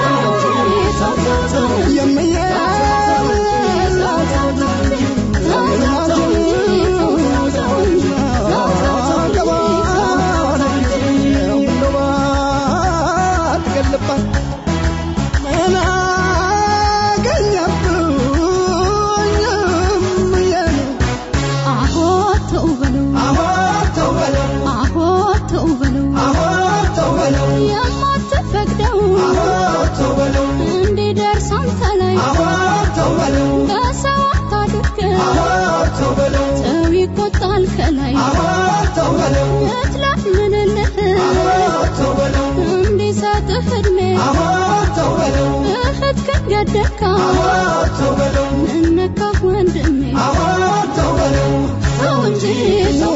አሆ ተው በለው አሆ ተው በለው የማትፈቅደው እንዲደርስ አንተ ላይ በሰው አታድርገው ሰው ይቆጣል ከላይ እትለምንልህ እንዲሰጥህ እድሜ እህት ከገደካ ምነካህ ወንድሜ ተው እንጂ ተው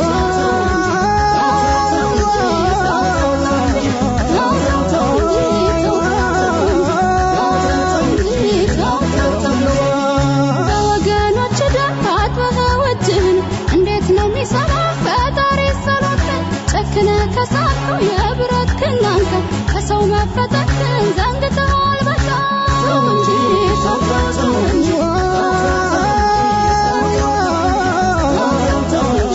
በወገኖች ደም ታጥበህ እጅህን እንዴት ነው የሚሰራ ፈጣሪ ሰሎትን ጨክነ ከሳትከው የብረት ክላንተ ከሰው መፈጠርን ዘንግተዋል በቃ ተው እንጂ ተው ተው እንጂ ተው እንጂ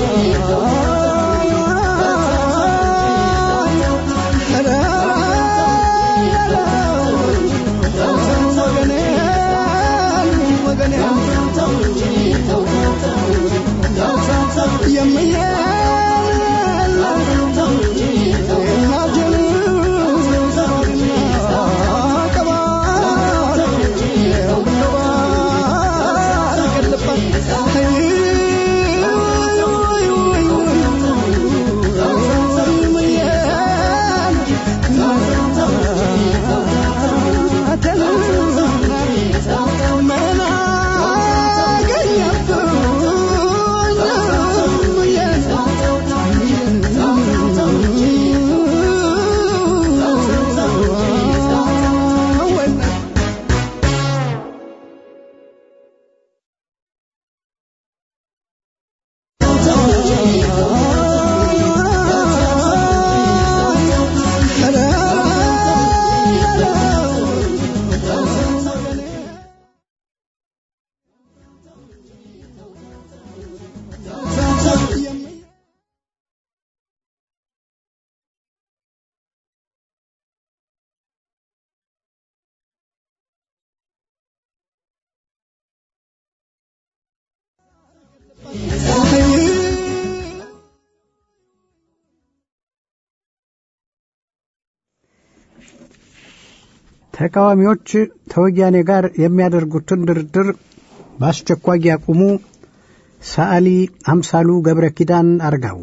ተቃዋሚዎች ከወያኔ ጋር የሚያደርጉትን ድርድር በአስቸኳይ ያቁሙ። ሰዓሊ አምሳሉ ገብረ ኪዳን አርጋው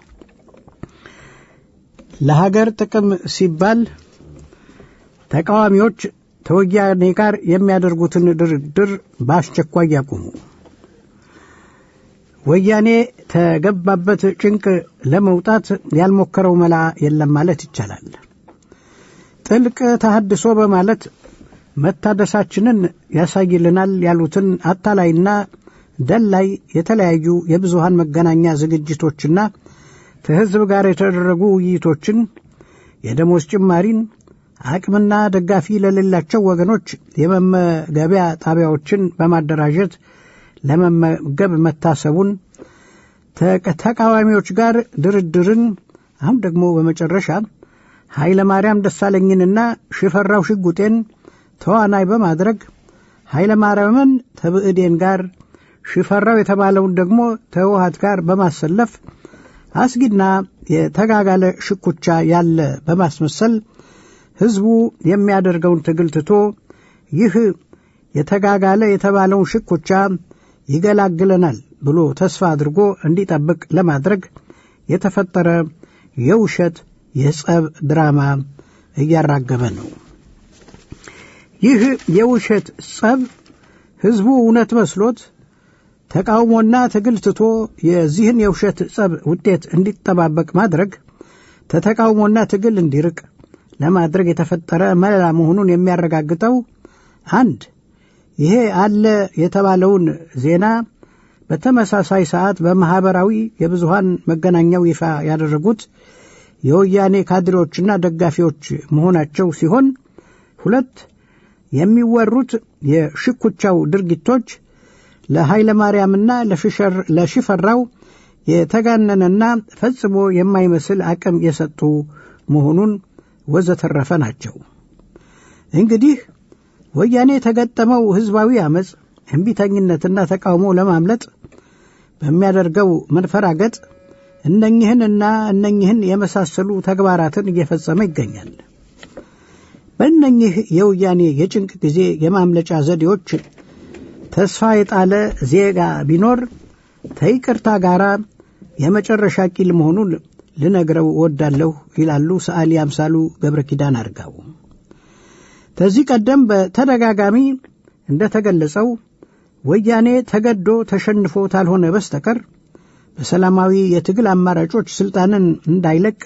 ለሀገር ጥቅም ሲባል ተቃዋሚዎች ከወያኔ ጋር የሚያደርጉትን ድርድር በአስቸኳይ ያቁሙ። ወያኔ ተገባበት ጭንቅ ለመውጣት ያልሞከረው መላ የለም ማለት ይቻላል። ጥልቅ ተሃድሶ በማለት መታደሳችንን ያሳይልናል ያሉትን አታላይና ደላይ የተለያዩ የብዙሃን መገናኛ ዝግጅቶችና ከሕዝብ ጋር የተደረጉ ውይይቶችን የደሞዝ ጭማሪን አቅምና ደጋፊ ለሌላቸው ወገኖች የመመገቢያ ጣቢያዎችን በማደራጀት ለመመገብ መታሰቡን ተቃዋሚዎች ጋር ድርድርን አሁን ደግሞ በመጨረሻ ኃይለ ማርያም ደሳለኝንና ሽፈራው ሽጉጤን ተዋናይ በማድረግ ኃይለ ማርያምን ተብዕዴን ጋር ሽፈራው የተባለውን ደግሞ ተህወሀት ጋር በማሰለፍ አስጊና የተጋጋለ ሽኩቻ ያለ በማስመሰል ሕዝቡ የሚያደርገውን ትግል ትቶ ይህ የተጋጋለ የተባለውን ሽኩቻ ይገላግለናል ብሎ ተስፋ አድርጎ እንዲጠብቅ ለማድረግ የተፈጠረ የውሸት የጸብ ድራማ እያራገበ ነው። ይህ የውሸት ጸብ ሕዝቡ እውነት መስሎት ተቃውሞና ትግል ትቶ የዚህን የውሸት ጸብ ውጤት እንዲጠባበቅ ማድረግ ተተቃውሞና ትግል እንዲርቅ ለማድረግ የተፈጠረ መላ መሆኑን የሚያረጋግጠው አንድ ይሄ አለ የተባለውን ዜና በተመሳሳይ ሰዓት በማኅበራዊ የብዙሃን መገናኛው ይፋ ያደረጉት የወያኔ ካድሬዎችና ደጋፊዎች መሆናቸው ሲሆን ሁለት የሚወሩት የሽኩቻው ድርጊቶች ለኃይለ ማርያምና ለሽፈራው የተጋነነና ፈጽሞ የማይመስል አቅም የሰጡ መሆኑን ወዘተረፈ ናቸው። እንግዲህ ወያኔ የተገጠመው ሕዝባዊ ዐመፅ እምቢተኝነትና ተቃውሞ ለማምለጥ በሚያደርገው መንፈራገጥ እነኝህንና እነኝህን የመሳሰሉ ተግባራትን እየፈጸመ ይገኛል። በእነኝህ የወያኔ የጭንቅ ጊዜ የማምለጫ ዘዴዎች ተስፋ የጣለ ዜጋ ቢኖር ተይቅርታ ጋር የመጨረሻ ቂል መሆኑን ልነግረው እወዳለሁ ይላሉ ሰዓሊ አምሳሉ ገብረ ኪዳን አርጋው። ከዚህ ቀደም በተደጋጋሚ እንደተገለጸው ወያኔ ተገዶ ተሸንፎ ታልሆነ በስተቀር በሰላማዊ የትግል አማራጮች ስልጣንን እንዳይለቅ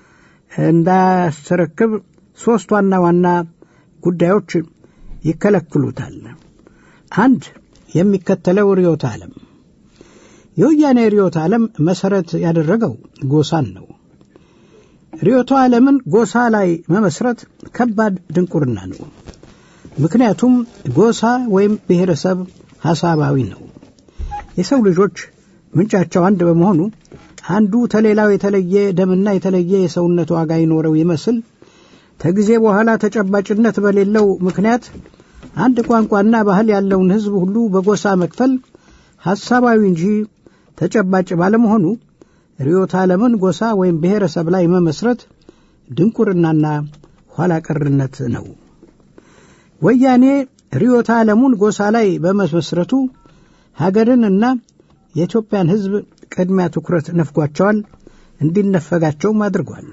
እንዳያስረክብ ሦስት ዋና ዋና ጉዳዮች ይከለክሉታል። አንድ የሚከተለው ርዕዮተ ዓለም የወያኔ ርዕዮተ ዓለም መሠረት ያደረገው ጎሳን ነው። ርዕዮተ ዓለምን ጎሳ ላይ መመስረት ከባድ ድንቁርና ነው። ምክንያቱም ጎሳ ወይም ብሔረሰብ ሐሳባዊ ነው። የሰው ልጆች ምንጫቸው አንድ በመሆኑ አንዱ ተሌላው የተለየ ደምና የተለየ የሰውነት ዋጋ ይኖረው ይመስል ከጊዜ በኋላ ተጨባጭነት በሌለው ምክንያት አንድ ቋንቋና ባህል ያለውን ሕዝብ ሁሉ በጎሳ መክፈል ሐሳባዊ እንጂ ተጨባጭ ባለመሆኑ ርዕዮተ ዓለምን ጎሳ ወይም ብሔረሰብ ላይ መመስረት ድንቁርናና ኋላ ቀርነት ነው። ወያኔ ርዕዮተ ዓለሙን ጎሳ ላይ በመመስረቱ ሀገርንና የኢትዮጵያን ሕዝብ ቅድሚያ ትኩረት ነፍጓቸዋል፣ እንዲነፈጋቸውም አድርጓል።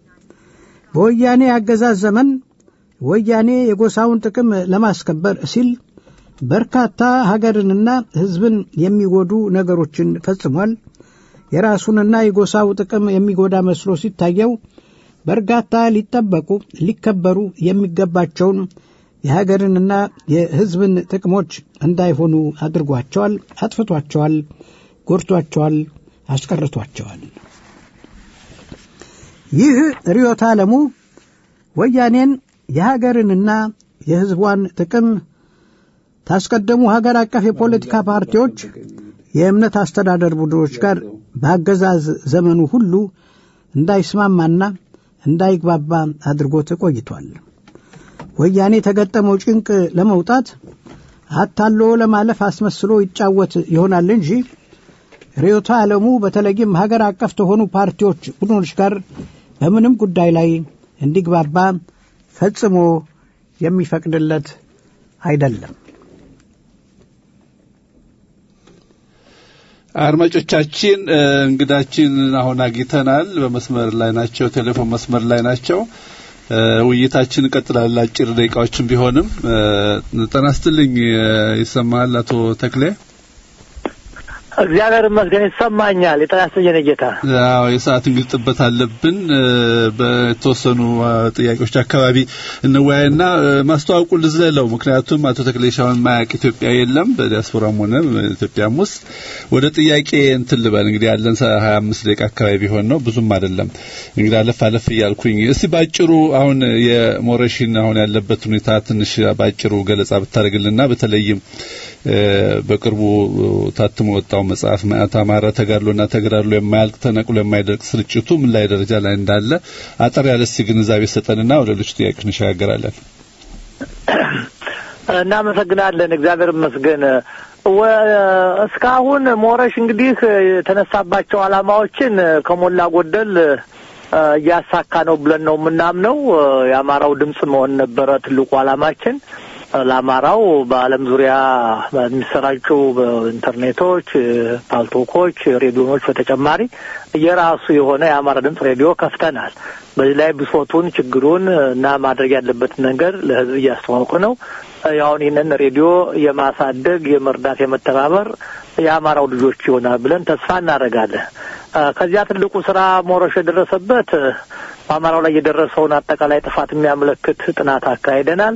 በወያኔ አገዛዝ ዘመን ወያኔ የጎሳውን ጥቅም ለማስከበር ሲል በርካታ ሀገርንና ሕዝብን የሚጎዱ ነገሮችን ፈጽሟል። የራሱንና የጎሳው ጥቅም የሚጎዳ መስሎ ሲታየው በርካታ ሊጠበቁ ሊከበሩ የሚገባቸውን የሀገርንና የሕዝብን ጥቅሞች እንዳይሆኑ አድርጓቸዋል፣ አጥፍቷቸዋል፣ ጎድቷቸዋል፣ አስቀርቷቸዋል። ይህ ርዕዮተ ዓለሙ ወያኔን የሀገርንና የሕዝቧን ጥቅም ታስቀደሙ ሀገር አቀፍ የፖለቲካ ፓርቲዎች የእምነት አስተዳደር ቡድኖች ጋር በአገዛዝ ዘመኑ ሁሉ እንዳይስማማና እንዳይግባባ አድርጎት ቆይቷል። ወያኔ የተገጠመው ጭንቅ ለመውጣት አታሎ ለማለፍ አስመስሎ ይጫወት ይሆናል እንጂ ርዕዮተ ዓለሙ በተለይም ሀገር አቀፍ ከሆኑ ፓርቲዎች ቡድኖች ጋር በምንም ጉዳይ ላይ እንዲግባባ ፈጽሞ የሚፈቅድለት አይደለም። አድማጮቻችን እንግዳችን አሁን አግኝተናል። በመስመር ላይ ናቸው፣ ቴሌፎን መስመር ላይ ናቸው። ውይይታችን እንቀጥላለን። አጭር ደቂቃዎችን ቢሆንም ጤና ይስጥልኝ። ይሰማል አቶ ተክሌ? እግዚአብሔር ይመስገን ይሰማኛል። የጤና ይስጥልኝ ጌታ። አዎ የሰዓት እንግዲህ ጥበት አለብን። በተወሰኑ ጥያቄዎች አካባቢ እንወያይና ማስተዋወቁ ልዝለለው። ምክንያቱም አቶ ተክሌ ሻውን ማያውቅ ኢትዮጵያ የለም፣ በዲያስፖራም ሆነ ኢትዮጵያም ውስጥ። ወደ ጥያቄ እንትን ልበል እንግዲህ ያለን ሀያ አምስት ደቂቃ አካባቢ ቢሆን ነው፣ ብዙም አይደለም። እንግዲህ አለፍ አለፍ እያልኩኝ እስቲ ባጭሩ አሁን የሞረሽን አሁን ያለበት ሁኔታ ትንሽ ባጭሩ ገለጻ ብታደርግልና በተለይም በቅርቡ ታትሞ ወጣው መጽሐፍ ማዕት አማራ ተጋድሎና ተገዳድሎ የማያልቅ ተነቅሎ የማይደርቅ ስርጭቱ ምን ላይ ደረጃ ላይ እንዳለ አጠር ያለ እስቲ ግንዛቤ ሰጠንና ወደ ሌሎች ጥያቄዎች እንሸጋገራለን። እናመሰግናለን። እግዚአብሔር ይመስገን። እስካሁን ሞረሽ እንግዲህ የተነሳባቸው ዓላማዎችን ከሞላ ጎደል እያሳካ ነው ብለን ነው የምናምነው። የአማራው ድምፅ መሆን ነበረ ትልቁ ዓላማችን። ለአማራው በዓለም ዙሪያ በሚሰራጩ በኢንተርኔቶች፣ ፓልቶኮች፣ ሬዲዮኖች በተጨማሪ የራሱ የሆነ የአማራ ድምፅ ሬዲዮ ከፍተናል። በዚህ ላይ ብሶቱን፣ ችግሩን እና ማድረግ ያለበትን ነገር ለሕዝብ እያስተዋወቁ ነው። ያሁን ይህንን ሬዲዮ የማሳደግ የመርዳት፣ የመተባበር የአማራው ልጆች ይሆናል ብለን ተስፋ እናደርጋለን። ከዚያ ትልቁ ስራ ሞረሽ የደረሰበት በአማራው ላይ የደረሰውን አጠቃላይ ጥፋት የሚያመለክት ጥናት አካሂደናል።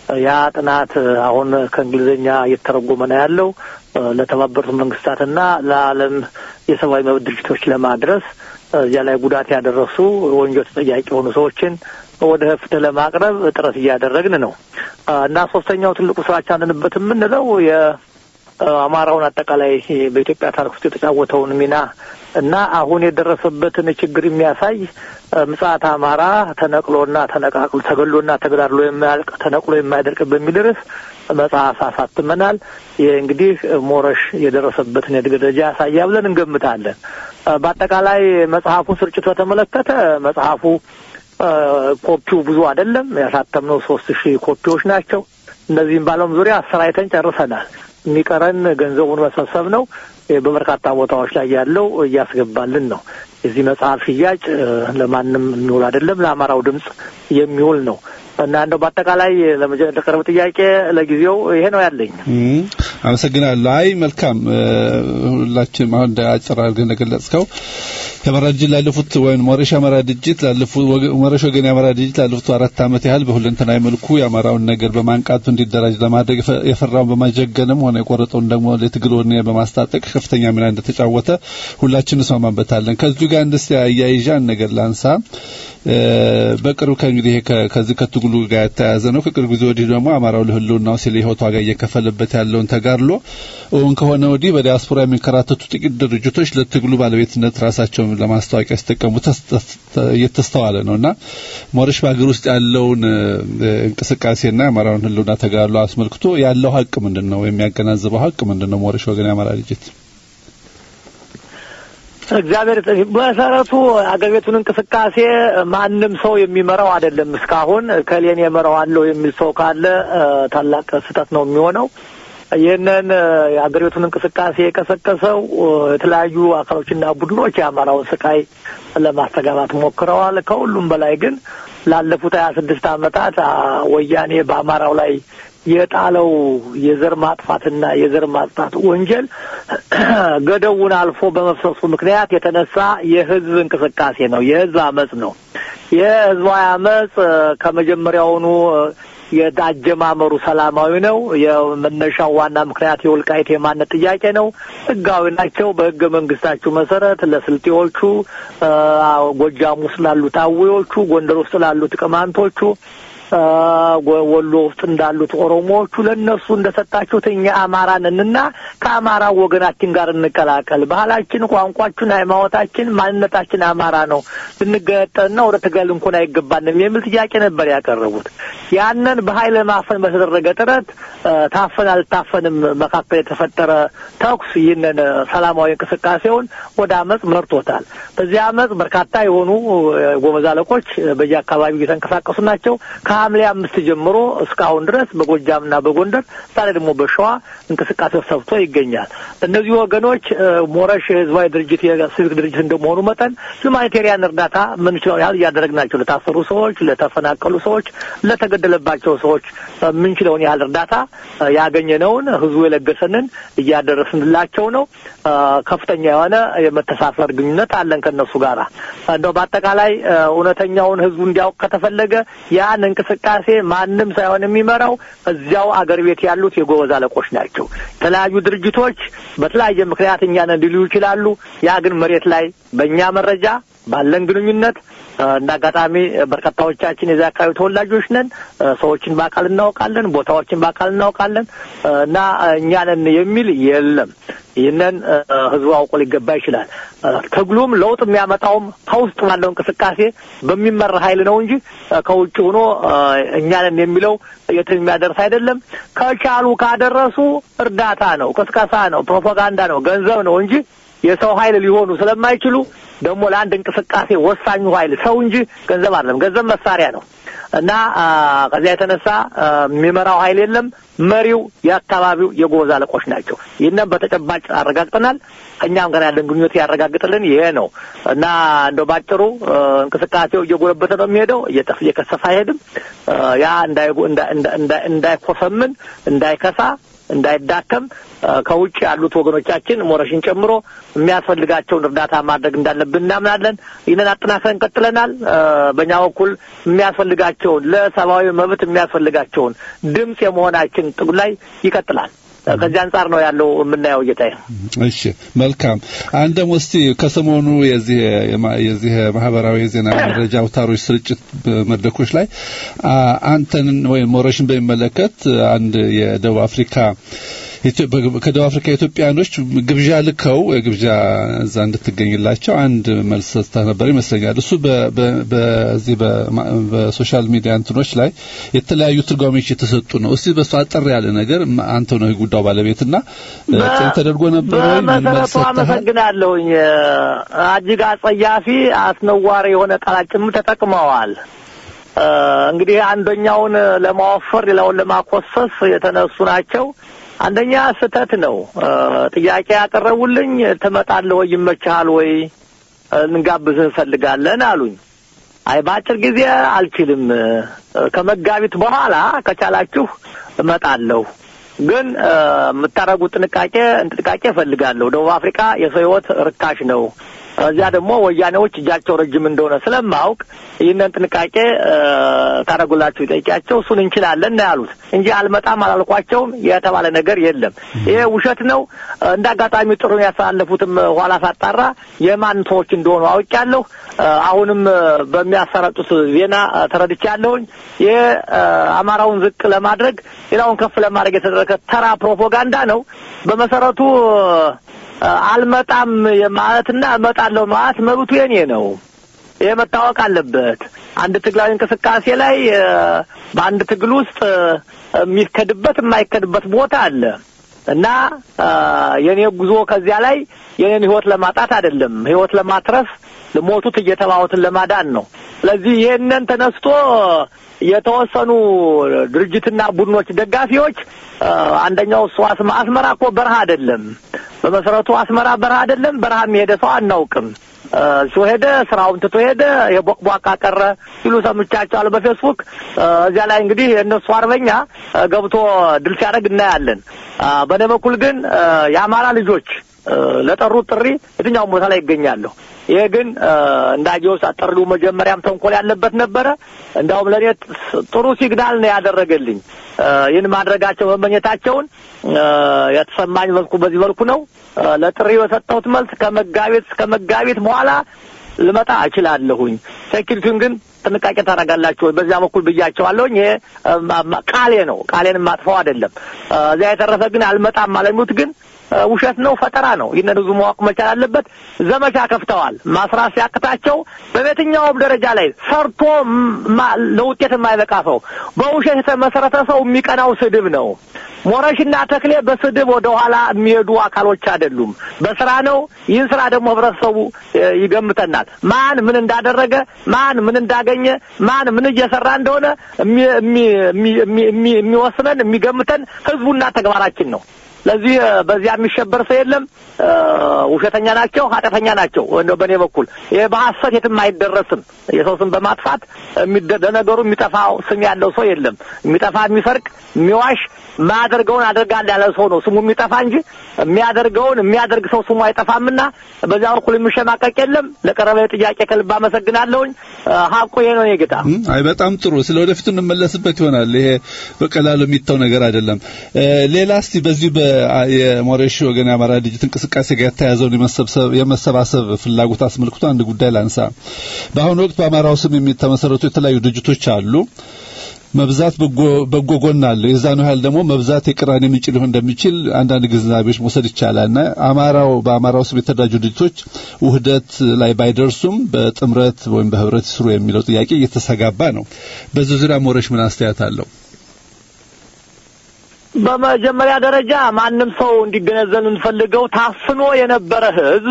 ያ ጥናት አሁን ከእንግሊዝኛ እየተረጎመ ነው ያለው ለተባበሩት መንግስታትና ለዓለም የሰብአዊ መብት ድርጅቶች ለማድረስ እዚያ ላይ ጉዳት ያደረሱ ወንጀል ተጠያቂ የሆኑ ሰዎችን ወደ ፍትህ ለማቅረብ ጥረት እያደረግን ነው እና ሶስተኛው ትልቁ ስራችን አለንበት የምንለው የአማራውን አጠቃላይ በኢትዮጵያ ታሪክ ውስጥ የተጫወተውን ሚና እና አሁን የደረሰበትን ችግር የሚያሳይ ምጽአት አማራ ተነቅሎና ተነቃቅሎ ተገሎና ተገዳድሎ የማያልቅ ተነቅሎ የማይደርቅ በሚል ርዕስ መጽሐፍ አሳትመናል። ይህ እንግዲህ ሞረሽ የደረሰበትን የእድገት ደረጃ ያሳያ ብለን እንገምታለን። በአጠቃላይ መጽሐፉ ስርጭት በተመለከተ መጽሐፉ ኮፒው ብዙ አይደለም። ያሳተምነው ሶስት ሺህ ኮፒዎች ናቸው። እነዚህም በዓለም ዙሪያ አሰራይተን ጨርሰናል። የሚቀረን ገንዘቡን መሰብሰብ ነው። በበርካታ ቦታዎች ላይ ያለው እያስገባልን ነው። የዚህ መጽሐፍ ሽያጭ ለማንም የሚውል አይደለም፣ ለአማራው ድምፅ የሚውል ነው እና እንደው በአጠቃላይ ለቀረበ ጥያቄ ለጊዜው ይሄ ነው ያለኝ። አመሰግናለሁ። አይ መልካም፣ ሁላችንም አሁን እንደ አጭር አድርገህ እንደገለጽከው የአማራ ድርጅት ላለፉት ወይም ሞረሽ የአማራ ድርጅት ላለፉት ሞረሽ ወገን የአማራ ድርጅት ላለፉት አራት ዓመት ያህል በሁለንተናዊ መልኩ የአማራውን ነገር በማንቃቱ እንዲደራጅ ለማድረግ የፈራውን በማጀገንም ሆነ የቆረጠውን ደግሞ ለትግል ወኔ በማስታጠቅ ከፍተኛ ሚና እንደተጫወተ ሁላችን እንስማማበታለን። ከዚሁ ጋር እንደስ አያይዣ ነገር ላንሳ። በቅርብ ከእንግዲህ ከዚህ ከትግሉ ጋር የተያያዘ ነው። ከቅርብ ጊዜ ወዲህ ደግሞ አማራው ለህልውናው ሲል የህይወት ዋጋ እየከፈለበት ያለውን ተጋድሎ እውን ከሆነ ወዲህ በዲያስፖራ የሚንከራተቱ ጥቂት ድርጅቶች ለትግሉ ባለቤትነት ራሳቸውን ለማስታወቂያ ሲጠቀሙ እየተስተዋለ ነው እና ሞረሽ በሀገር ውስጥ ያለውን እንቅስቃሴና የአማራውን ህልውና ተጋድሎ አስመልክቶ ያለው ሀቅ ምንድን ነው? የሚያገናዝበው ሀቅ ምንድን ነው? ሞረሽ ወገን የአማራ ድርጅት እግዚአብሔር መሰረቱ አገር ቤቱን እንቅስቃሴ ማንም ሰው የሚመራው አይደለም። እስካሁን ከሌን የመራዋለሁ የሚል ሰው ካለ ታላቅ ስህተት ነው የሚሆነው። ይህንን የአገር ቤቱን እንቅስቃሴ የቀሰቀሰው የተለያዩ አካሎችና ቡድኖች የአማራውን ስቃይ ለማስተጋባት ሞክረዋል። ከሁሉም በላይ ግን ላለፉት ሀያ ስድስት ዓመታት ወያኔ በአማራው ላይ የጣለው የዘር ማጥፋትና የዘር ማጥፋት ወንጀል ገደቡን አልፎ በመፍሰሱ ምክንያት የተነሳ የህዝብ እንቅስቃሴ ነው። የህዝብ አመጽ ነው። የህዝባዊ አመጽ ከመጀመሪያውኑ የአጀማመሩ ሰላማዊ ነው። የመነሻው ዋና ምክንያት የወልቃይት የማንነት ጥያቄ ነው። ህጋዊ ናቸው። በህገ መንግስታችሁ መሰረት ለስልጤዎቹ፣ ጎጃም ውስጥ ላሉት አዌዎቹ፣ ጎንደር ውስጥ ላሉት ቅማንቶቹ ወሎ ውስጥ እንዳሉት ኦሮሞዎቹ ለእነሱ እንደሰጣችሁት እኛ አማራ ነንና ከአማራ ወገናችን ጋር እንቀላቀል፣ ባህላችን፣ ቋንቋችን፣ ሃይማኖታችን፣ ማንነታችን አማራ ነው፣ ልንገነጠልና ወደ ትግል እንኳን አይገባንም የሚል ጥያቄ ነበር ያቀረቡት። ያንን በኃይል ማፈን በተደረገ ጥረት ታፈን አልታፈንም መካከል የተፈጠረ ተኩስ ይህንን ሰላማዊ እንቅስቃሴውን ወደ አመፅ መርቶታል። በዚህ አመፅ በርካታ የሆኑ ጎበዝ አለቆች በየአካባቢው እየተንቀሳቀሱ ናቸው። ከሐምሌ አምስት ጀምሮ እስካሁን ድረስ በጎጃምና በጎንደር ዛሬ ደግሞ በሸዋ እንቅስቃሴ ሰብቶ ይገኛል። እነዚህ ወገኖች ሞረሽ የህዝባዊ ድርጅት የሲቪክ ድርጅት እንደመሆኑ መጠን ሁማኒቴሪያን እርዳታ ምንችለው ያህል እያደረግናቸው ለታሰሩ ሰዎች፣ ለተፈናቀሉ ሰዎች፣ ለተገደለባቸው ሰዎች ምንችለውን ያህል እርዳታ ያገኘነውን ህዝቡ የለገሰንን እያደረስንላቸው ነው። ከፍተኛ የሆነ የመተሳሰር ግንኙነት አለን ከእነሱ ጋር። እንደው በአጠቃላይ እውነተኛውን ህዝቡ እንዲያውቅ ከተፈለገ ያን እንቅስቃሴ ማንም ሳይሆን የሚመራው እዚያው አገር ቤት ያሉት የጎበዝ አለቆች ናቸው። የተለያዩ ድርጅቶች በተለያየ ምክንያት እኛን ሊሉ ይችላሉ። ያ ግን መሬት ላይ በእኛ መረጃ ባለን ግንኙነት እንደ አጋጣሚ በርካታዎቻችን የዚያ አካባቢ ተወላጆች ነን። ሰዎችን በአካል እናውቃለን፣ ቦታዎችን በአካል እናውቃለን እና እኛንን የሚል የለም። ይህንን ህዝቡ አውቆ ሊገባ ይችላል። ትግሉም ለውጥ የሚያመጣውም ከውስጥ ባለው እንቅስቃሴ በሚመራ ኃይል ነው እንጂ ከውጭ ሆኖ እኛንን የሚለው የትም የሚያደርስ አይደለም። ከቻሉ ካደረሱ እርዳታ ነው፣ ቅስቀሳ ነው፣ ፕሮፓጋንዳ ነው፣ ገንዘብ ነው እንጂ የሰው ኃይል ሊሆኑ ስለማይችሉ ደግሞ ለአንድ እንቅስቃሴ ወሳኙ ኃይል ሰው እንጂ ገንዘብ አይደለም። ገንዘብ መሳሪያ ነው እና ከዚያ የተነሳ የሚመራው ኃይል የለም። መሪው የአካባቢው የጎበዝ አለቆች ናቸው። ይህንን በተጨባጭ አረጋግጠናል። ከእኛም ጋር ያለን ግንኙነት ያረጋግጥልን ይሄ ነው እና እንደው ባጭሩ እንቅስቃሴው እየጎለበተ ነው የሚሄደው፣ እየጠፍ እየከሰፋ አይሄድም። ያ እንዳይኮሰምን እንዳይከሳ እንዳይዳከም ከውጭ ያሉት ወገኖቻችን ሞረሽን ጨምሮ የሚያስፈልጋቸውን እርዳታ ማድረግ እንዳለብን እናምናለን። ይህንን አጠናክረን ቀጥለናል። በእኛ በኩል የሚያስፈልጋቸውን ለሰብአዊ መብት የሚያስፈልጋቸውን ድምፅ የመሆናችን ጥጉ ላይ ይቀጥላል። ከዚህ አንጻር ነው ያለው የምናየው ጌታዬ። እሺ መልካም። አንድ ደግሞ እስቲ ከሰሞኑ የዚህ የዚህ ማህበራዊ የዜና መረጃ አውታሮች ስርጭት መድረኮች ላይ አንተን ወይም ሞረሽን በሚመለከት አንድ የደቡብ አፍሪካ ከደቡብ አፍሪካ ኢትዮጵያኖች ግብዣ ልከው ግብዣ እዛ እንድትገኝላቸው አንድ መልስ ሰጥተህ ነበር ይመስለኛል። እሱ በዚህ በሶሻል ሚዲያ እንትኖች ላይ የተለያዩ ትርጓሜዎች የተሰጡ ነው። እስቲ በሱ አጠር ያለ ነገር አንተ ነው ጉዳዩ ባለቤትና ተደርጎ ነበር ወይ? በመሰረቱ አመሰግናለሁኝ። እጅግ አጸያፊ አስነዋሪ የሆነ ቃላት ጭምር ተጠቅመዋል። እንግዲህ አንደኛውን ለማወፈር ሌላውን ለማኮሰስ የተነሱ ናቸው። አንደኛ ስህተት ነው። ጥያቄ ያቀረቡልኝ ትመጣለህ ወይ ይመችሃል ወይ እንጋብዝህ እንፈልጋለን አሉኝ። አይ በአጭር ጊዜ አልችልም፣ ከመጋቢት በኋላ ከቻላችሁ እመጣለሁ፣ ግን የምታደርጉት ጥንቃቄ ጥንቃቄ እፈልጋለሁ። ደቡብ አፍሪካ የሰው ሕይወት ርካሽ ነው። እዚያ ደግሞ ወያኔዎች እጃቸው ረጅም እንደሆነ ስለማውቅ ይህንን ጥንቃቄ ታደርጉላችሁ ይጠይቂያቸው እሱን እንችላለን ነው ያሉት እንጂ አልመጣም አላልኳቸውም። የተባለ ነገር የለም። ይሄ ውሸት ነው። እንደ አጋጣሚ ጥሩን ያስተላለፉትም ኋላ ሳጣራ የማን ሰዎች እንደሆኑ አውቄያለሁ። አሁንም በሚያሰራጩት ዜና ተረድቻለሁኝ። ይሄ አማራውን ዝቅ ለማድረግ ሌላውን ከፍ ለማድረግ የተደረገ ተራ ፕሮፓጋንዳ ነው። በመሰረቱ አልመጣም ማለትና እመጣለሁ ማለት መብቱ የኔ ነው። ይሄ መታወቅ አለበት። አንድ ትግላዊ እንቅስቃሴ ላይ በአንድ ትግል ውስጥ የሚከድበት የማይከድበት ቦታ አለ እና የኔ ጉዞ ከዚያ ላይ የኔን ህይወት ለማጣት አይደለም፣ ህይወት ለማትረፍ ለሞቱት እየተባሉትን ለማዳን ነው። ስለዚህ ይሄንን ተነስቶ የተወሰኑ ድርጅትና ቡድኖች ደጋፊዎች አንደኛው እሱ አስመራ እኮ በረሃ አይደለም። በመሰረቱ አስመራ በረሃ አይደለም። በረሃ የሄደ ሰው አናውቅም። እሱ ሄደ፣ ስራውን ትቶ ሄደ፣ የቦቅቧቃ ቀረ ሲሉ ሰምቻቸዋለሁ በፌስቡክ። እዚያ ላይ እንግዲህ የእነሱ አርበኛ ገብቶ ድል ሲያደርግ እናያለን። በእኔ በኩል ግን የአማራ ልጆች ለጠሩት ጥሪ የትኛውም ቦታ ላይ ይገኛለሁ። ይሄ ግን እንዳየሁት ጥሪው መጀመሪያም ተንኮል ያለበት ነበረ። እንዳውም ለእኔ ጥሩ ሲግናል ነው ያደረገልኝ። ይህን ማድረጋቸው መመኘታቸውን የተሰማኝ መልኩ በዚህ መልኩ ነው። ለጥሪው የሰጠሁት መልስ ከመጋቢት እስከ መጋቢት በኋላ ልመጣ እችላለሁኝ። ሴኪሪቲውን ግን ጥንቃቄ ታደርጋላችሁ ወይ? በዚያ በኩል ብያቸዋለሁኝ። ይሄ ቃሌ ነው፣ ቃሌን ማጥፋው አይደለም። እዚያ የተረፈ ግን አልመጣም ማለሚት ግን ውሸት ነው፣ ፈጠራ ነው። ይህንን ህዝቡ ማወቅ መቻል አለበት። ዘመቻ ከፍተዋል። ማስራት ሲያቅታቸው በየትኛውም ደረጃ ላይ ሰርቶ ለውጤት የማይበቃ ሰው፣ በውሸት የተመሰረተ ሰው የሚቀናው ስድብ ነው። ሞረሽና ተክሌ በስድብ ወደ ኋላ የሚሄዱ አካሎች አይደሉም። በስራ ነው። ይህን ስራ ደግሞ ህብረተሰቡ ይገምተናል። ማን ምን እንዳደረገ፣ ማን ምን እንዳገኘ፣ ማን ምን እየሰራ እንደሆነ የሚወስነን የሚገምተን ህዝቡና ተግባራችን ነው። ስለዚህ በዚያ የሚሸበር ሰው የለም። ውሸተኛ ናቸው፣ ኃጢአተኛ ናቸው። እንደው በእኔ በኩል ይሄ በሐሰት የትም አይደረስም። የሰው ስም በማጥፋት ለነገሩ የሚጠፋው ስም ያለው ሰው የለም። የሚጠፋ የሚሰርቅ፣ የሚዋሽ የማያደርገውን አደርጋለሁ ያለ ሰው ነው ስሙ የሚጠፋ እንጂ የሚያደርገውን የሚያደርግ ሰው ስሙ አይጠፋምና በዚያ በኩል የሚሸማቀቅ የለም። ለቀረበ ጥያቄ ከልብ አመሰግናለሁኝ። ሀቁ ይሄ ነው የጌታ። አይ በጣም ጥሩ። ስለ ወደፊቱ እንመለስበት ይሆናል። ይሄ በቀላሉ የሚተው ነገር አይደለም። ሌላ እስቲ በዚህ የሞሬሽ ወገን የአማራ ድርጅት እንቅስቃሴ ጋር የተያያዘውን የመሰባሰብ ፍላጎት አስመልክቶ አንድ ጉዳይ ላንሳ። በአሁኑ ወቅት በአማራው ስም የሚተመሰረቱ የተለያዩ ድርጅቶች አሉ። መብዛት በጎ ጎን አለው። የዛኑ ያህል ደግሞ መብዛት የቅራኔ ምንጭ ሊሆን እንደሚችል አንዳንድ ግንዛቤዎች መውሰድ ይቻላልና አማራው በአማራው ስም የተደራጁ ድርጅቶች ውህደት ላይ ባይደርሱም በጥምረት ወይም በህብረት ይስሩ የሚለው ጥያቄ እየተሰጋባ ነው። በዚህ ዙሪያ ሞረሽ ምን አስተያየት አለው? በመጀመሪያ ደረጃ ማንም ሰው እንዲገነዘብ የምንፈልገው ታፍኖ የነበረ ህዝብ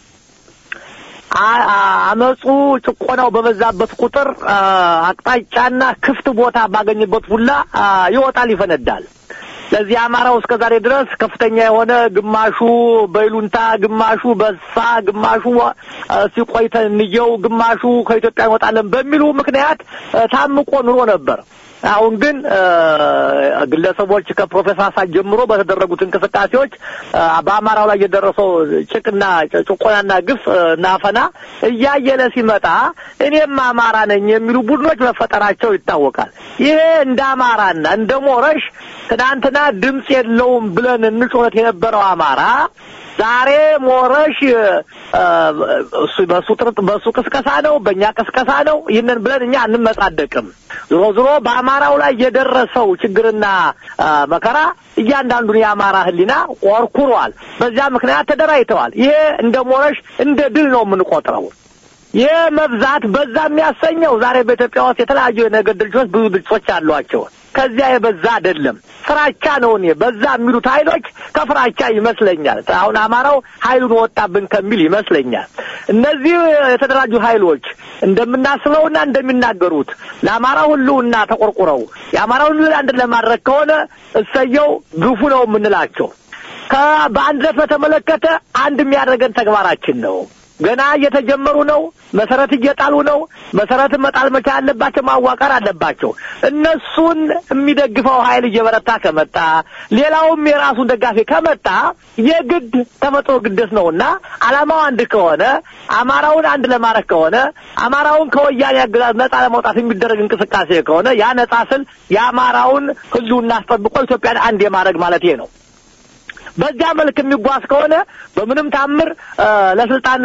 አመፁ ጭቆናው በበዛበት ቁጥር አቅጣጫና ክፍት ቦታ ባገኝበት ሁላ ይወጣል፣ ይፈነዳል። ለዚህ አማራው እስከ ዛሬ ድረስ ከፍተኛ የሆነ ግማሹ በይሉንታ፣ ግማሹ በሳ፣ ግማሹ ሲቆይተን እንየው፣ ግማሹ ከኢትዮጵያ እንወጣለን በሚሉ ምክንያት ታምቆ ኑሮ ነበር። አሁን ግን ግለሰቦች ከፕሮፌሰር አሳድ ጀምሮ በተደረጉት እንቅስቃሴዎች በአማራው ላይ የደረሰው ጭቅና ጭቆናና ግፍ እና አፈና እያየለ ሲመጣ እኔም አማራ ነኝ የሚሉ ቡድኖች መፈጠራቸው ይታወቃል። ይሄ እንደ አማራና እንደ ሞረሽ ትናንትና ድምፅ የለውም ብለን እንጮኸት የነበረው አማራ ዛሬ ሞረሽ እሱ በሱ ጥርጥ በሱ ቅስቀሳ ነው፣ በእኛ ቅስቀሳ ነው። ይህንን ብለን እኛ አንመጻደቅም። ዞሮ ዞሮ በአማራው ላይ የደረሰው ችግርና መከራ እያንዳንዱን የአማራ ሕሊና ቆርኩሯል። በዚያ ምክንያት ተደራጅተዋል። ይሄ እንደ ሞረሽ እንደ ድል ነው የምንቆጥረው። ይህ መብዛት በዛ የሚያሰኘው ዛሬ በኢትዮጵያ ውስጥ የተለያዩ የነገድ ድርጅቶች ብዙ ድርጅቶች አሏቸው። ከዚያ የበዛ አይደለም፣ ፍራቻ ነው። እኔ በዛ የሚሉት ኃይሎች ከፍራቻ ይመስለኛል። አሁን አማራው ኃይሉን ወጣብን ከሚል ይመስለኛል። እነዚህ የተደራጁ ኃይሎች እንደምናስበውና እንደሚናገሩት ለአማራው ሕልውና ተቆርቁረው የአማራውን ሕልውና አንድ ለማድረግ ከሆነ እሰየው ግፉ ነው የምንላቸው። በአንድነት በተመለከተ አንድ የሚያደርገን ተግባራችን ነው። ገና እየተጀመሩ ነው። መሰረት እየጣሉ ነው። መሰረት መጣል መቻል አለባቸው። ማዋቀር አለባቸው። እነሱን የሚደግፈው ኃይል እየበረታ ከመጣ ሌላውም የራሱን ደጋፊ ከመጣ የግድ ተፈጥሮ ግደት ነውና ዓላማው አንድ ከሆነ አማራውን አንድ ለማድረግ ከሆነ አማራውን ከወያኔ አገዛዝ ነጻ ለማውጣት የሚደረግ እንቅስቃሴ ከሆነ ያ ነጻ ስል የአማራውን ህልውና አስጠብቆ ኢትዮጵያን አንድ የማድረግ ማለት ነው። በዚያ መልክ የሚጓዝ ከሆነ በምንም ታምር ለስልጣን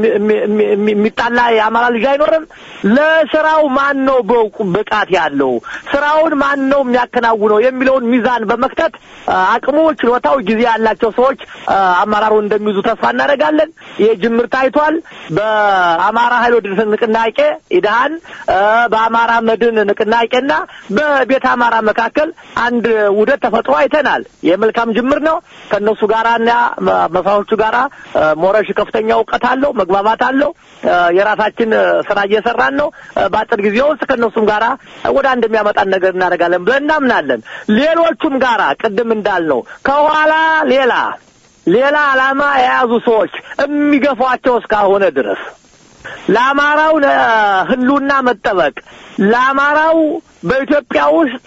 የሚጣላ የአማራ ልጅ አይኖርም። ለስራው ማን ነው በውቁ ብቃት ያለው ስራውን ማን ነው የሚያከናውነው የሚለውን ሚዛን በመክተት አቅሙ፣ ችሎታው፣ ጊዜ ያላቸው ሰዎች አመራሩን እንደሚይዙ ተስፋ እናደርጋለን። ይህ ጅምር ታይቷል። በአማራ ኃይል ወደ ንቅናቄ ኢድሃን፣ በአማራ መድን ንቅናቄና በቤተ አማራ መካከል አንድ ውህደት ተፈጥሮ አይተናል። የመልካም ጅምር ነው። ከእነሱ ጋራና መሳዎቹ ጋራ ሞረሽ ከፍተኛ እውቀት አለው፣ መግባባት አለው። የራሳችን ስራ እየሰራን ነው። በአጭር ጊዜ ውስጥ ከእነሱም ጋራ ወደ አንድ የሚያመጣን ነገር እናደርጋለን ብለን እናምናለን። ሌሎቹም ጋራ ቅድም እንዳልነው ከኋላ ሌላ ሌላ ዓላማ የያዙ ሰዎች የሚገፏቸው እስካልሆነ ድረስ ለአማራው ህልውና መጠበቅ ለአማራው በኢትዮጵያ ውስጥ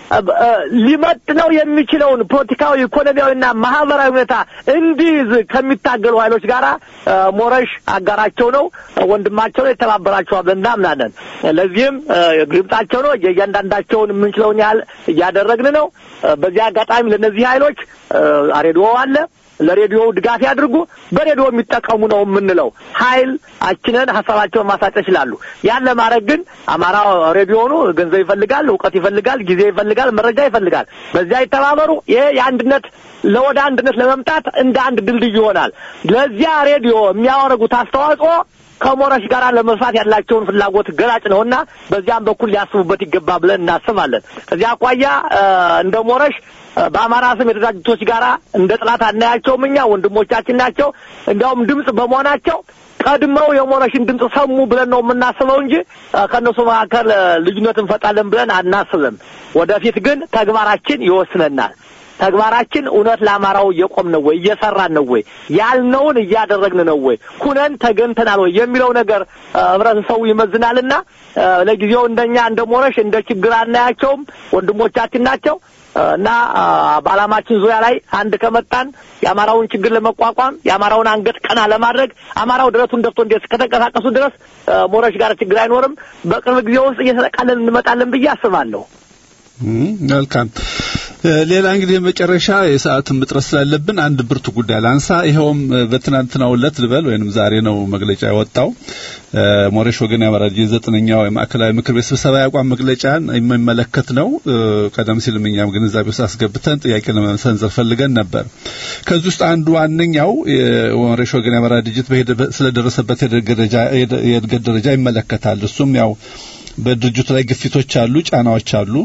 ሊመጥነው የሚችለውን ፖለቲካዊ፣ ኢኮኖሚያዊና ማህበራዊ ሁኔታ እንዲይዝ ከሚታገሉ ኃይሎች ጋር ሞረሽ አጋራቸው ነው፣ ወንድማቸው ነው፣ የተባበራቸዋል ብለን እናምናለን። ለዚህም ግብጣቸው ነው። የእያንዳንዳቸውን የምንችለውን ያህል እያደረግን ነው። በዚህ አጋጣሚ ለእነዚህ ኃይሎች ሬዲዮ አለ ለሬዲዮው ድጋፍ ያድርጉ። በሬዲዮ የሚጠቀሙ ነው የምንለው ኃይል አችነን ሀሳባቸውን ማሳጨት ይችላሉ። ያን ለማድረግ ግን አማራ ሬዲዮኑ ገንዘብ ይፈልጋል፣ እውቀት ይፈልጋል፣ ጊዜ ይፈልጋል፣ መረጃ ይፈልጋል። በዚያ ይተባበሩ። ይሄ የአንድነት ለወደ አንድነት ለመምጣት እንደ አንድ ድልድይ ይሆናል። ለዚያ ሬዲዮ የሚያወረጉት አስተዋጽኦ ከሞረሽ ጋር ለመስራት ያላቸውን ፍላጎት ገላጭ ነውና በዚያም በኩል ሊያስቡበት ይገባ ብለን እናስባለን። ከዚያ አኳያ እንደ ሞረሽ በአማራ ስም የተደራጁቶች ጋር እንደ ጥላት አናያቸውም። እኛ ወንድሞቻችን ናቸው። እንዲያውም ድምፅ በመሆናቸው ቀድመው የሞረሽን ድምፅ ሰሙ ብለን ነው የምናስበው እንጂ ከእነሱ መካከል ልዩነት እንፈጣለን ብለን አናስብም። ወደፊት ግን ተግባራችን ይወስነናል። ተግባራችን እውነት ለአማራው እየቆም ነው ወይ እየሰራን ነው ወይ ያልነውን እያደረግን ነው ወይ ሁነን ተገንተናል ወይ የሚለው ነገር ህብረተሰቡ ይመዝናልና ለጊዜው እንደኛ እንደ ሞረሽ እንደ ችግር አናያቸውም። ወንድሞቻችን ናቸው እና በዓላማችን ዙሪያ ላይ አንድ ከመጣን የአማራውን ችግር ለመቋቋም የአማራውን አንገት ቀና ለማድረግ አማራው ደረቱን ደፍቶ እንዴት እስከተንቀሳቀሱ ድረስ ሞረሽ ጋር ችግር አይኖርም። በቅርብ ጊዜ ውስጥ እየተጠቃለን እንመጣለን ብዬ አስባለሁ። መልካም። ሌላ እንግዲህ የመጨረሻ የሰዓትን እጥረት ስላለብን አንድ ብርቱ ጉዳይ ላንሳ። ይኸውም በትናንትናው ዕለት ልበል ወይንም ዛሬ ነው መግለጫ የወጣው ሞሬሽ ወገን ያመራ የዘጠነኛው የማዕከላዊ ምክር ቤት ስብሰባ ያቋም መግለጫን የሚመለከት ነው። ቀደም ሲልም እኛም ግንዛቤ ውስጥ አስገብተን ጥያቄ ለመሰንዘር ፈልገን ነበር። ከዚህ ውስጥ አንዱ ዋነኛው የሞሬሽ ወገን ያመራ ድርጅት ስለደረሰበት የእድገት ደረጃ ይመለከታል። እሱም ያው በድርጅቱ ላይ ግፊቶች አሉ፣ ጫናዎች አሉ።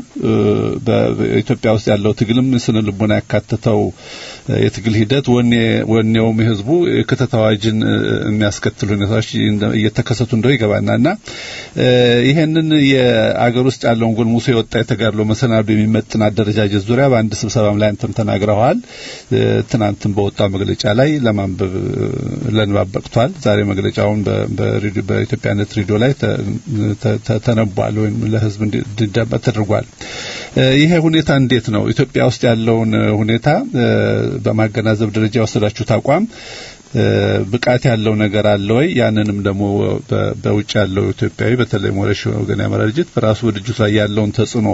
በኢትዮጵያ ውስጥ ያለው ትግልም ስነ ልቦና ያካተተው የትግል ሂደት ወኔ ወኔውም የህዝቡ የክተት አዋጅን የሚያስከትሉ ሁኔታዎች እየተከሰቱ እንደው ይገባና እና ይሄንን የአገር ውስጥ ያለውን ጎልሙሶ የወጣ የተጋድሎ መሰናዶ የሚመጥን አደረጃጀት ዙሪያ በአንድ ስብሰባም ላይ አንተም ተናግረዋል። ትናንትም በወጣው መግለጫ ላይ ለማንበብ ለንባብ በቅቷል። ዛሬ መግለጫውን በኢትዮጵያነት ሬዲዮ ላይ ተነቧል ወይም ለህዝብ እንዲዳመጥ ተደርጓል። ይሄ ሁኔታ እንዴት ነው? ኢትዮጵያ ውስጥ ያለውን ሁኔታ በማገናዘብ ደረጃ የወሰዳችሁት አቋም ብቃት ያለው ነገር አለ ወይ? ያንንም ደግሞ በውጭ ያለው ኢትዮጵያዊ በተለይ ሞረሽ ወገን ያመራ ድርጅት በራሱ በድርጅቱ ላይ ያለውን ተጽዕኖ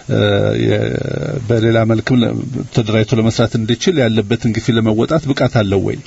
በሌላ መልክም ተደራጅቶ ለመስራት እንዲችል ያለበትን ግፊት ለመወጣት ብቃት አለው ወይ?